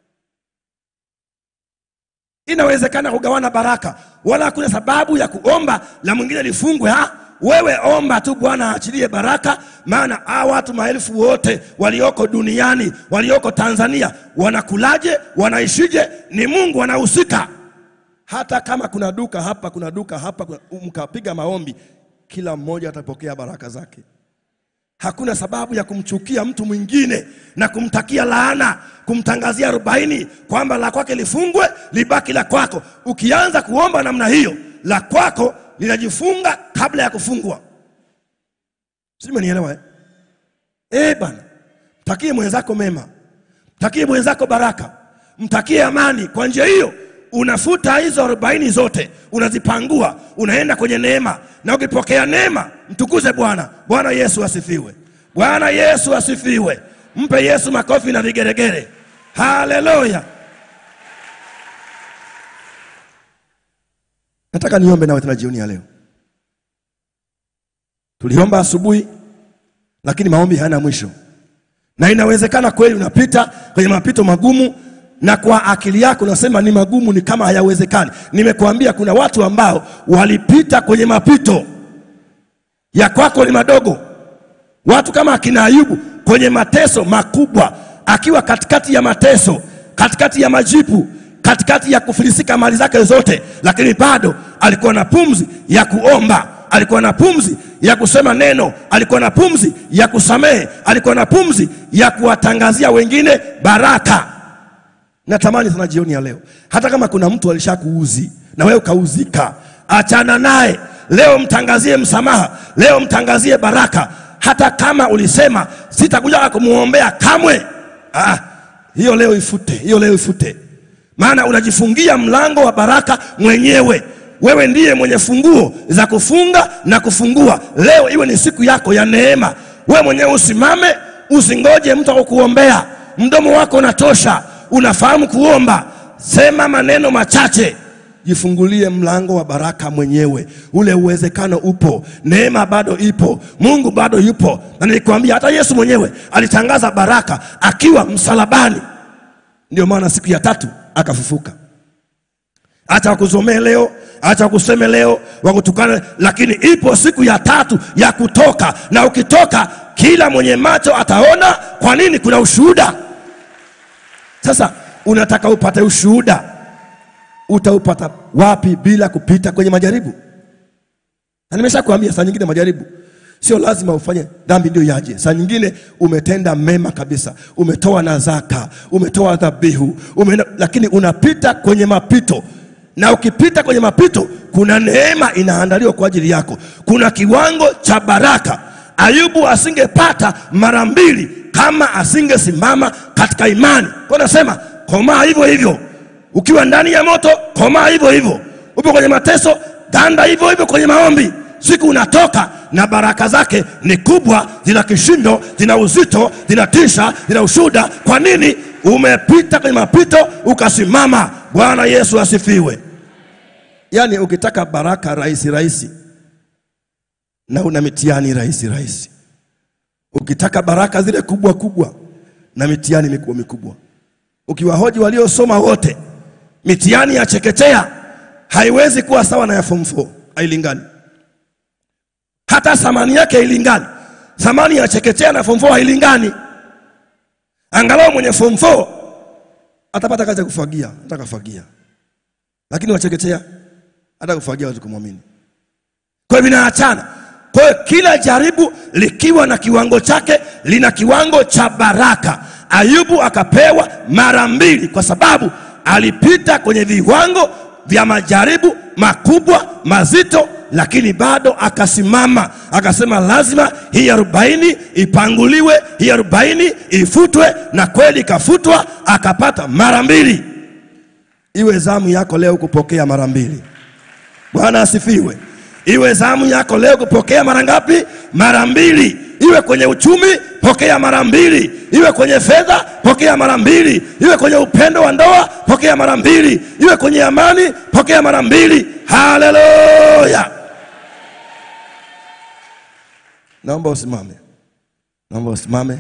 Inawezekana kugawana baraka, wala hakuna sababu ya kuomba la mwingine lifungwe. Ha, wewe omba tu, Bwana aachilie baraka, maana hawa watu maelfu wote walioko duniani, walioko Tanzania, wanakulaje? Wanaishije? Ni Mungu anahusika. Hata kama kuna duka hapa, kuna duka hapa, kuna- mkapiga maombi, kila mmoja atapokea baraka zake. Hakuna sababu ya kumchukia mtu mwingine na kumtakia laana, kumtangazia arobaini kwamba la kwake lifungwe libaki la kwako. Ukianza kuomba namna hiyo, la kwako linajifunga kabla ya kufungwa. Sijui umenielewa eh? Eh bana, mtakie mwenzako mema, mtakie mwenzako baraka, mtakie amani. Kwa njia hiyo unafuta hizo arobaini zote, unazipangua, unaenda kwenye neema, na ukipokea neema, mtukuze Bwana. Bwana Yesu asifiwe! Bwana Yesu asifiwe! Mpe Yesu makofi na vigeregere. Haleluya! Nataka niombe nawe tena jioni ya leo. Tuliomba asubuhi, lakini maombi hayana mwisho, na inawezekana kweli unapita kwenye mapito magumu, na kwa akili yako unasema ni magumu, ni kama hayawezekani. Nimekuambia kuna watu ambao walipita kwenye mapito ya kwako ni madogo. Watu kama akina Ayubu kwenye mateso makubwa, akiwa katikati ya mateso, katikati ya majipu, katikati ya kufilisika mali zake zote, lakini bado alikuwa na pumzi ya kuomba, alikuwa na pumzi ya kusema neno, alikuwa na pumzi ya kusamehe, alikuwa na pumzi ya kuwatangazia wengine baraka. Natamani sana jioni ya leo, hata kama kuna mtu alishakuuzi na wewe ukauzika, achana naye leo, mtangazie msamaha, leo mtangazie baraka, hata kama ulisema sitakuja kumwombea kamwe. Ah, hiyo leo ifute, hiyo leo ifute, maana unajifungia mlango wa baraka mwenyewe. Wewe ndiye mwenye funguo za kufunga na kufungua. Leo iwe ni siku yako ya neema. Wewe mwenyewe usimame, usingoje mtu akukuombea. Mdomo wako unatosha, unafahamu kuomba. Sema maneno machache, jifungulie mlango wa baraka mwenyewe. Ule uwezekano upo, neema bado ipo, Mungu bado yupo. Na nilikwambia hata Yesu mwenyewe alitangaza baraka akiwa msalabani, ndio maana siku ya tatu akafufuka. Acha wakuzomee leo, acha wakuseme leo, wakutukane, lakini ipo siku ya tatu ya kutoka, na ukitoka kila mwenye macho ataona. Kwa nini? Kuna ushuhuda. Sasa unataka upate ushuhuda, utaupata wapi bila kupita kwenye majaribu? Na nimeshakwambia saa nyingine majaribu sio lazima ufanye dhambi ndio yaje. Saa nyingine umetenda mema kabisa, umetoa na zaka, umetoa dhabihu, umeenda, lakini unapita kwenye mapito, na ukipita kwenye mapito, kuna neema inaandaliwa kwa ajili yako, kuna kiwango cha baraka. Ayubu asingepata mara mbili kama asingesimama katika imani. Kwa nasema komaa hivyo hivyo, ukiwa ndani ya moto, komaa hivyo hivyo, upo kwenye mateso, ganda hivyo hivyo kwenye maombi. Siku unatoka na baraka zake ni kubwa, zina kishindo, zina uzito, zinatisha, zina ushuda. Kwa nini? Umepita kwenye mapito ukasimama. Bwana Yesu asifiwe. Yaani ukitaka baraka rahisi rahisi na una mitihani rahisi rahisi, ukitaka baraka zile kubwa kubwa na mitihani mikubwa mikubwa, ukiwahoji waliosoma wote, mitihani ya chekechea haiwezi kuwa sawa na ya form 4, hailingani hata thamani yake hailingani. Thamani ya chekechea na form 4 hailingani. Angalau mwenye form 4 atapata kazi ya kufagia, atakafagia, lakini wachekechea hata kufagia watu kumwamini. Kwa hiyo vinaachana. Kwa hiyo kila jaribu likiwa na kiwango chake, lina kiwango cha baraka. Ayubu akapewa mara mbili kwa sababu alipita kwenye viwango vya majaribu makubwa mazito lakini bado akasimama akasema, lazima hii arobaini ipanguliwe, hii arobaini ifutwe, na kweli ikafutwa, akapata mara mbili. Iwe zamu yako leo kupokea mara mbili. Bwana asifiwe. Iwe zamu yako leo kupokea mara ngapi? Mara mbili. Iwe kwenye uchumi, pokea mara mbili. Iwe kwenye fedha, pokea mara mbili. Iwe kwenye upendo wa ndoa, pokea mara mbili. Iwe kwenye amani, pokea mara mbili. Haleluya! Naomba usimame, naomba usimame.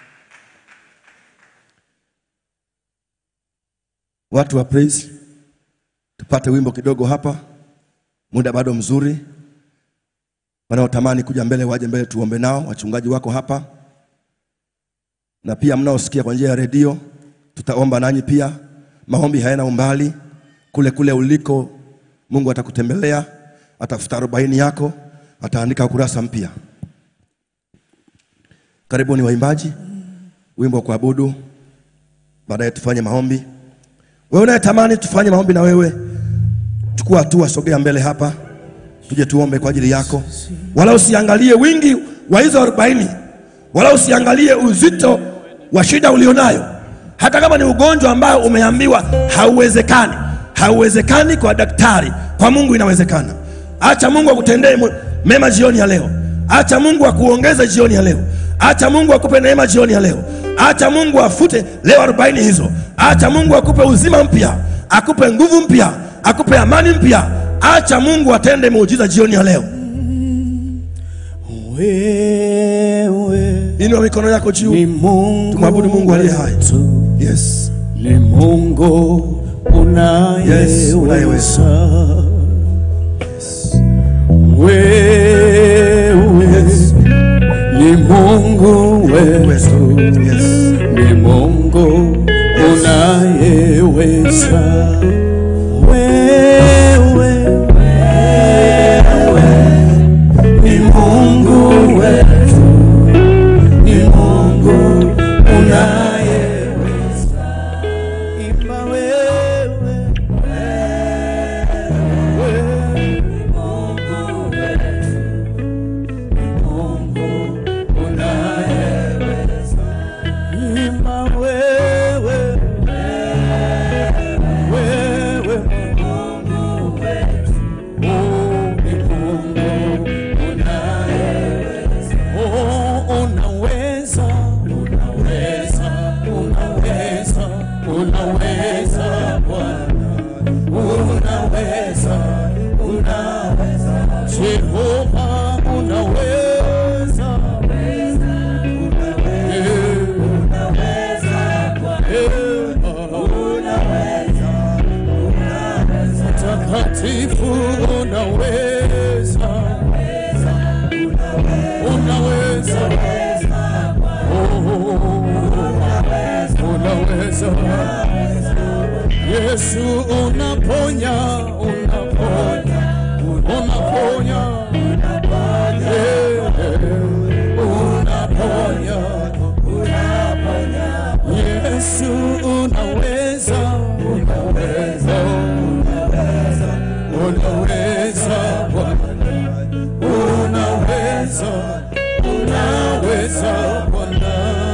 Watu wa praise, tupate wimbo kidogo hapa, muda bado mzuri. Wanaotamani kuja mbele waje mbele, tuombe nao. Wachungaji wako hapa, na pia mnaosikia kwa njia ya redio, tutaomba nanyi pia. Maombi hayana umbali, kule kule uliko, Mungu atakutembelea, atafuta arobaini yako, ataandika ukurasa mpya. Karibuni waimbaji, wimbo wa kuabudu, baadaye tufanye maombi. Wewe unayetamani tufanye maombi na wewe, chukua hatua, sogea mbele hapa, tuje tuombe kwa ajili yako. Wala usiangalie wingi wa hizo arobaini, wala usiangalie uzito wa shida ulionayo, hata kama ni ugonjwa ambao umeambiwa hauwezekani. Hauwezekani kwa daktari, kwa Mungu inawezekana. Acha Mungu akutendee mema jioni ya leo. Acha Mungu akuongeze jioni ya leo. Acha Mungu akupe neema jioni ya leo. Acha Mungu afute leo arobaini hizo. Acha Mungu akupe uzima mpya, akupe nguvu mpya, akupe amani mpya acha mungu atende muujiza jioni ya leo wewe inua mikono yako ni juu Mungu Tumwabudu Mungu aliye hai. wetu. yes. ni Mungu Yes, unayeweza. unayeweza wewe ni Mungu wetu Yes. ni Mungu unayeweza wewe ni Mungu wetu ni Mungu unayeweza imba wewe imba wewe wewe Oh, ni Mungu unayeweza. Oh, unaweza, unaweza, unaweza, unaweza Bwana. Unaweza, unaweza. Jehova unaweza. Mtakatifu unaweza, unaweza, Oh, unaweza. Yesu unaponya, unaponya, unaponya, Eh, unaponya, Yesu unaweza, unaweza, unaweza Bwana, unaweza, unaweza Bwana.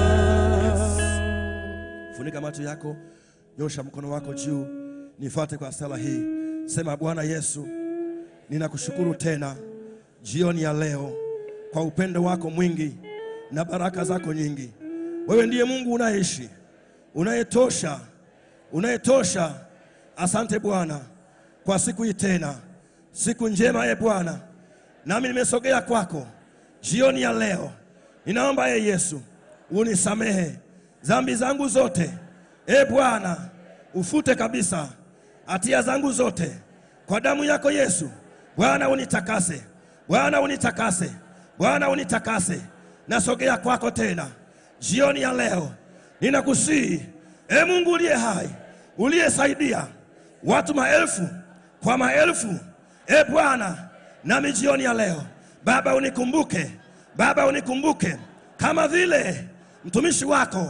funika macho yako nyosha mkono wako juu nifuate kwa sala hii sema bwana yesu ninakushukuru tena jioni ya leo kwa upendo wako mwingi na baraka zako nyingi wewe ndiye mungu unaishi unayetosha unayetosha asante bwana kwa siku hii tena siku njema ye bwana nami nimesogea kwako jioni ya leo ninaomba ye yesu unisamehe dhambi zangu zote e bwana ufute kabisa hatia zangu zote kwa damu yako yesu bwana unitakase bwana unitakase bwana unitakase nasogea kwako tena jioni ya leo ninakusihi e mungu uliye hai uliyesaidia watu maelfu kwa maelfu e bwana nami jioni ya leo baba unikumbuke baba unikumbuke kama vile mtumishi wako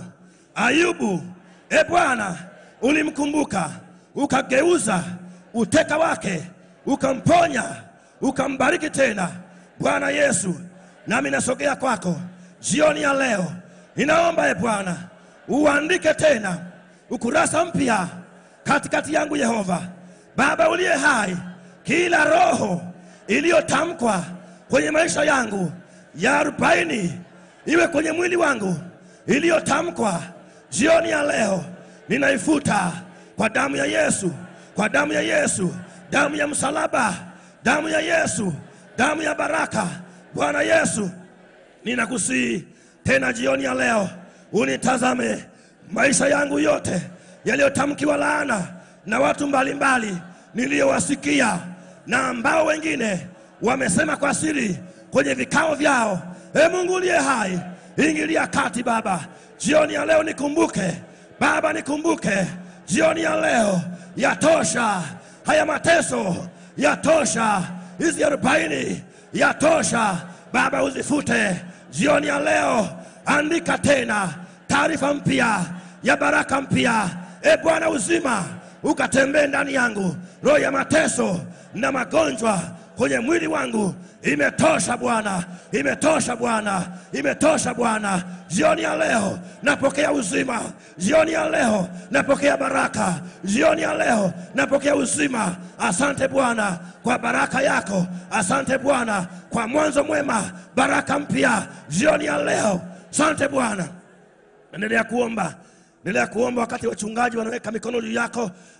ayubu e bwana ulimkumbuka ukageuza uteka wake ukamponya ukambariki tena bwana yesu nami nasogea kwako jioni ya leo ninaomba e bwana uandike tena ukurasa mpya katikati yangu yehova baba uliye hai kila roho iliyotamkwa kwenye maisha yangu ya arobaini iwe kwenye mwili wangu iliyotamkwa jioni ya leo ninaifuta kwa damu ya yesu kwa damu ya yesu damu ya msalaba damu ya yesu damu ya baraka bwana yesu ninakusihi tena jioni ya leo unitazame maisha yangu yote yaliyotamkiwa laana na watu mbalimbali niliyowasikia na ambao wengine wamesema kwa siri kwenye vikao vyao e mungu uliye hai ingilia kati baba jioni ya leo nikumbuke baba nikumbuke jioni ya leo yatosha haya mateso yatosha hizi arobaini yatosha baba uzifute jioni ya leo andika tena taarifa mpya ya baraka mpya e bwana uzima ukatembee ndani yangu roho ya mateso na magonjwa kwenye mwili wangu imetosha bwana imetosha bwana imetosha bwana jioni ya leo napokea uzima jioni ya leo napokea baraka jioni ya leo napokea uzima asante bwana kwa baraka yako asante bwana kwa mwanzo mwema baraka mpya jioni ya leo asante bwana endelea kuomba endelea kuomba wakati wachungaji wanaweka mikono juu yako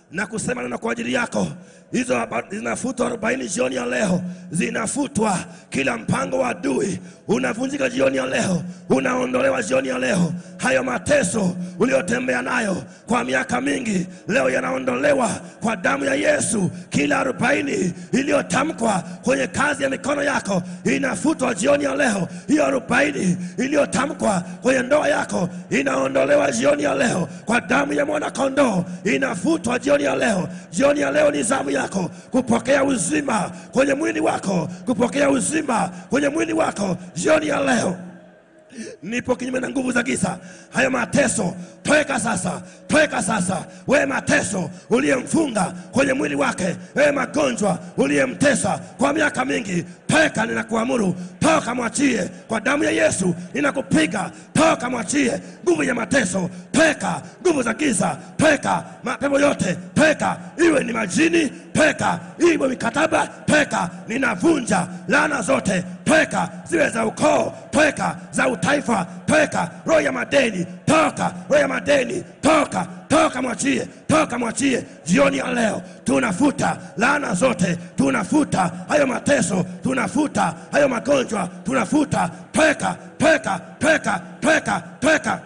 na kusema neno kwa ajili yako. Hizo aba- zinafutwa arobaini jioni ya leo, zinafutwa. Kila mpango wa adui unavunjika jioni ya leo, unaondolewa jioni ya leo. Hayo mateso uliyotembea nayo kwa miaka mingi, leo yanaondolewa kwa damu ya Yesu. Kila arobaini iliyotamkwa kwenye kazi ya mikono yako inafutwa jioni ya leo. Hiyo arobaini iliyotamkwa kwenye ndoa yako inaondolewa jioni ya leo kwa damu ya mwana kondoo, inafutwa jioni ya leo. Jioni ya leo ni zamu yako kupokea uzima kwenye mwili wako, kupokea uzima kwenye mwili wako jioni ya leo nipo kinyume na nguvu za giza. Hayo mateso toeka sasa, toeka sasa. Wewe mateso uliyemfunga kwenye mwili wake, wewe magonjwa uliyemtesa kwa miaka mingi, toeka, ninakuamuru toka, mwachie kwa damu ya Yesu. Ninakupiga, toka, mwachie nguvu ya mateso, toeka nguvu za giza, toeka mapepo yote, toeka, iwe ni majini, toeka, iwe mikataba, toeka. Ninavunja laana zote, toeka, ziwe za ukoo, toeka, za utaifa, toeka, roho ya madeni, toka, roho ya madeni, toka, toka, mwachie, toka, mwachie. Jioni ya leo tunafuta laana zote, tunafuta hayo mateso, tunafuta hayo magonjwa, tunafuta, toeka, toeka, toeka, toeka, toeka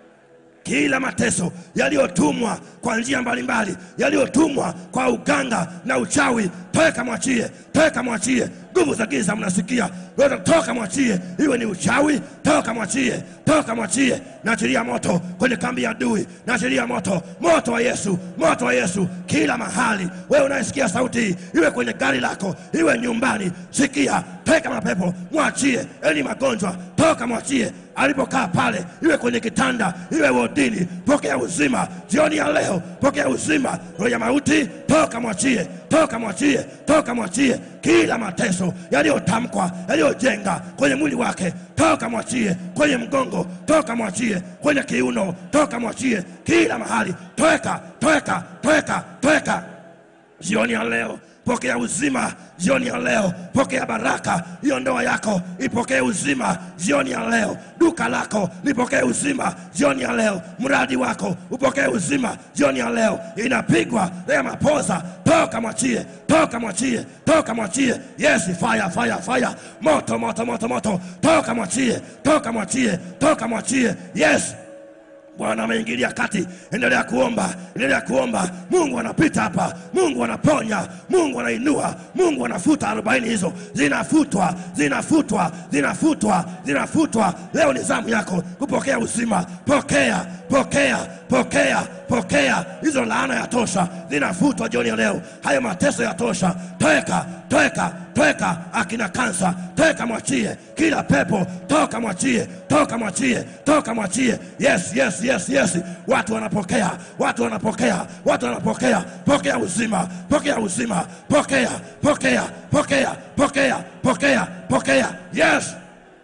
kila mateso yaliyotumwa kwa njia mbalimbali, yaliyotumwa kwa uganga na uchawi, toka mwachie, toka mwachie. Nguvu za giza mnasikia, Wewe toka mwachie, iwe ni uchawi, toka mwachie, toka mwachie. Naachilia moto kwenye kambi ya adui, naachilia moto, moto wa Yesu, moto wa Yesu kila mahali. Wewe unayesikia sauti hii, iwe kwenye gari lako, iwe nyumbani, sikia, toka mapepo, mwachie. Eni magonjwa, toka mwachie alipokaa pale, iwe kwenye kitanda, iwe wodini, pokea uzima jioni ya leo, pokea uzima. Roho ya mauti, toka mwachie, toka mwachie, toka mwachie. Kila mateso yaliyotamkwa, yaliyojenga kwenye mwili wake, toka mwachie. Kwenye mgongo, toka mwachie. Kwenye kiuno, toka mwachie. Kila mahali, toeka, toeka, toeka, toeka jioni ya leo pokea uzima jioni ya leo pokea baraka hiyo ndoa yako ipokee uzima jioni ya leo duka lako lipokee uzima jioni ya leo mradi wako upokee uzima jioni ya leo inapigwa ya mapoza toka mwachie toka mwachie toka mwachie yes fire fire fire moto moto moto moto toka mwachie toka mwachie toka mwachie yes Bwana ameingilia kati. Endelea kuomba, endelea kuomba. Mungu anapita hapa, Mungu anaponya, Mungu anainua, Mungu anafuta arobaini hizo, zinafutwa, zinafutwa, zinafutwa, zinafutwa. Leo ni zamu yako kupokea uzima. Pokea, pokea, pokea, pokea. Hizo laana ya tosha, zinafutwa jioni ya leo. Hayo mateso ya tosha, toeka, toeka, toeka. Akina kansa, toeka, mwachie. Kila pepo, toka, mwachie, toka, mwachie, toka, mwachie. Yes, yes, yes, yes. Watu wanapokea, watu wanapokea, watu wanapokea. Pokea uzima, pokea uzima, pokea, pokea, pokea, pokea, pokea, pokea. Yes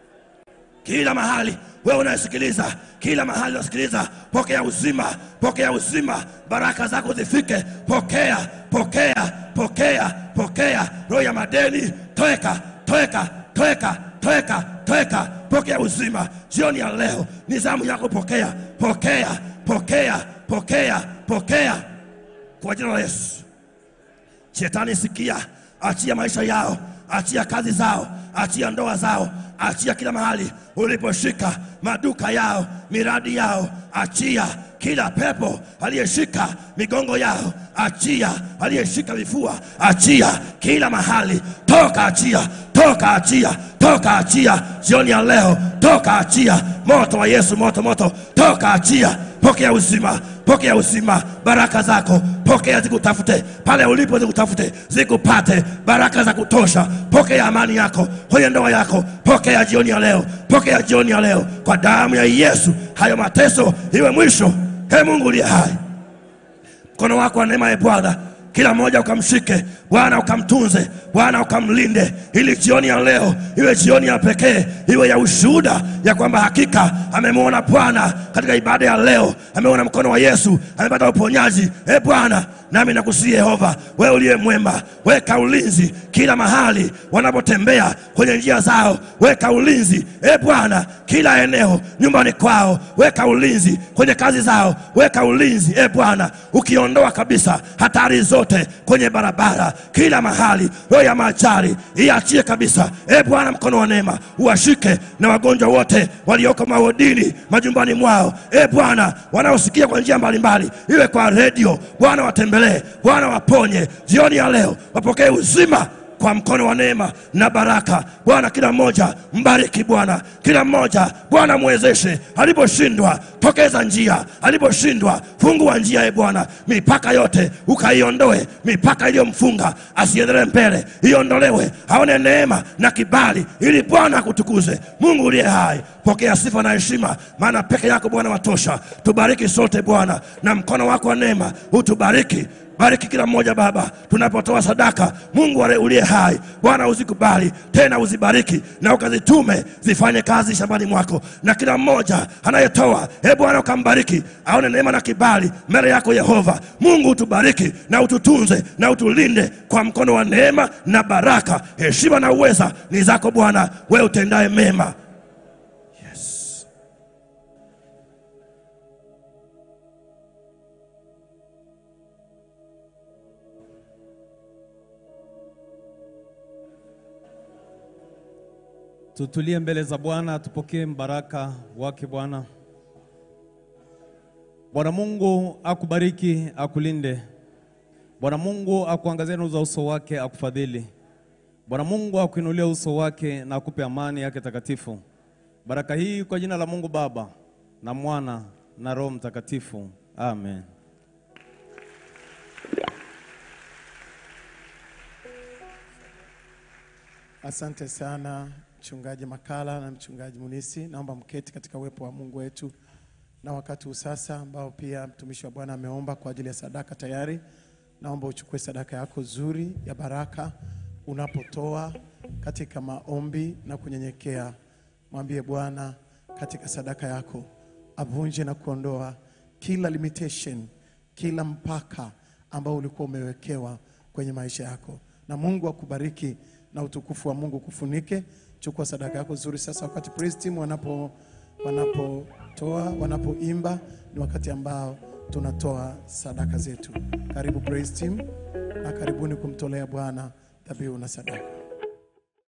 kila mahali wewe unayesikiliza kila mahali unasikiliza pokea uzima pokea uzima baraka zako zifike pokea pokea pokea pokea roho ya madeni toeka toeka toeka toeka toeka pokea uzima jioni ya leo ni zamu yako pokea pokea pokea pokea pokea kwa jina la yesu Shetani sikia, achia maisha yao, achia kazi zao, achia ndoa zao, achia kila mahali uliposhika maduka yao, miradi yao, achia kila pepo aliyeshika migongo yao, achia aliyeshika vifua, achia kila mahali, toka, achia, toka, achia, toka, achia jioni ya leo, toka, achia moto wa Yesu, moto, moto, toka, achia, pokea uzima, pokea uzima, baraka zako pokea, zikutafute pale ulipo, zikutafute, zikupate baraka za kutosha. Pokea amani yako kwenye ndoa yako, pokea jioni ya leo, pokea jioni ya leo kwa damu ya Yesu. Hayo mateso iwe mwisho. He Mungu uliye hai, mkono wako wa neema, e Bwana, kila mmoja ukamshike Bwana, ukamtunze Bwana, ukamlinde, ili jioni ya leo iwe jioni ya pekee, iwe ya ushuhuda ya kwamba hakika amemwona Bwana katika ibada ya leo, ameona mkono wa Yesu, amepata uponyaji. E Bwana, nami nakusihi Yehova, wewe uliye mwema, weka ulinzi kila mahali wanapotembea kwenye njia zao, weka ulinzi e Bwana kila eneo nyumbani kwao, weka ulinzi kwenye kazi zao, weka ulinzi e Bwana, ukiondoa kabisa hatari zote kwenye barabara, kila mahali. Roho ya majari iachie kabisa e Bwana, mkono wa neema uwashike na wagonjwa wote walioko mawodini majumbani mwao, e Bwana, wanaosikia kwa njia mbalimbali, iwe kwa redio, Bwana watembelee, Bwana waponye jioni ya leo, wapokee uzima kwa mkono wa neema na baraka. Bwana, kila mmoja mbariki Bwana, kila mmoja Bwana mwezeshe, aliposhindwa tokeza njia, aliposhindwa fungua njia. E Bwana, mipaka yote ukaiondoe, mipaka iliyomfunga asiendelee mbele, iondolewe, aone neema na kibali, ili Bwana akutukuze. Mungu uliye hai, pokea sifa na heshima, maana peke yako Bwana watosha. Tubariki sote Bwana, na mkono wako wa neema utubariki bariki kila mmoja Baba, tunapotoa sadaka, Mungu wale uliye hai, Bwana uzikubali tena uzibariki na ukazitume zifanye kazi shambani mwako, na kila mmoja anayetoa, e Bwana ukambariki, aone neema na kibali mbele yako Yehova. Mungu utubariki na ututunze na utulinde kwa mkono wa neema na baraka. Heshima na uweza ni zako Bwana, wewe utendaye mema. Yes. Tutulie mbele za Bwana, tupokee mbaraka wake Bwana. Bwana Mungu akubariki, akulinde. Bwana Mungu akuangazie nuru za uso wake, akufadhili. Bwana Mungu akuinulie uso wake na akupe amani yake takatifu. Baraka hii kwa jina la Mungu Baba na Mwana na Roho Mtakatifu. Amen. Asante sana mchungaji Makala na mchungaji Munisi, naomba mketi katika uwepo wa Mungu wetu na wakati huu sasa ambao pia mtumishi wa Bwana ameomba kwa ajili ya sadaka tayari. Naomba uchukue sadaka yako zuri ya baraka unapotoa katika maombi na kunyenyekea. Mwambie Bwana katika sadaka yako avunje na kuondoa kila limitation, kila mpaka ambao ulikuwa umewekewa kwenye maisha yako, na Mungu akubariki na utukufu wa Mungu kufunike. Chukua sadaka yako zuri sasa. Wakati praise team wanapo wanapotoa wanapoimba, ni wakati ambao tunatoa sadaka zetu. Karibu praise team, na karibuni kumtolea Bwana dhabihu na sadaka.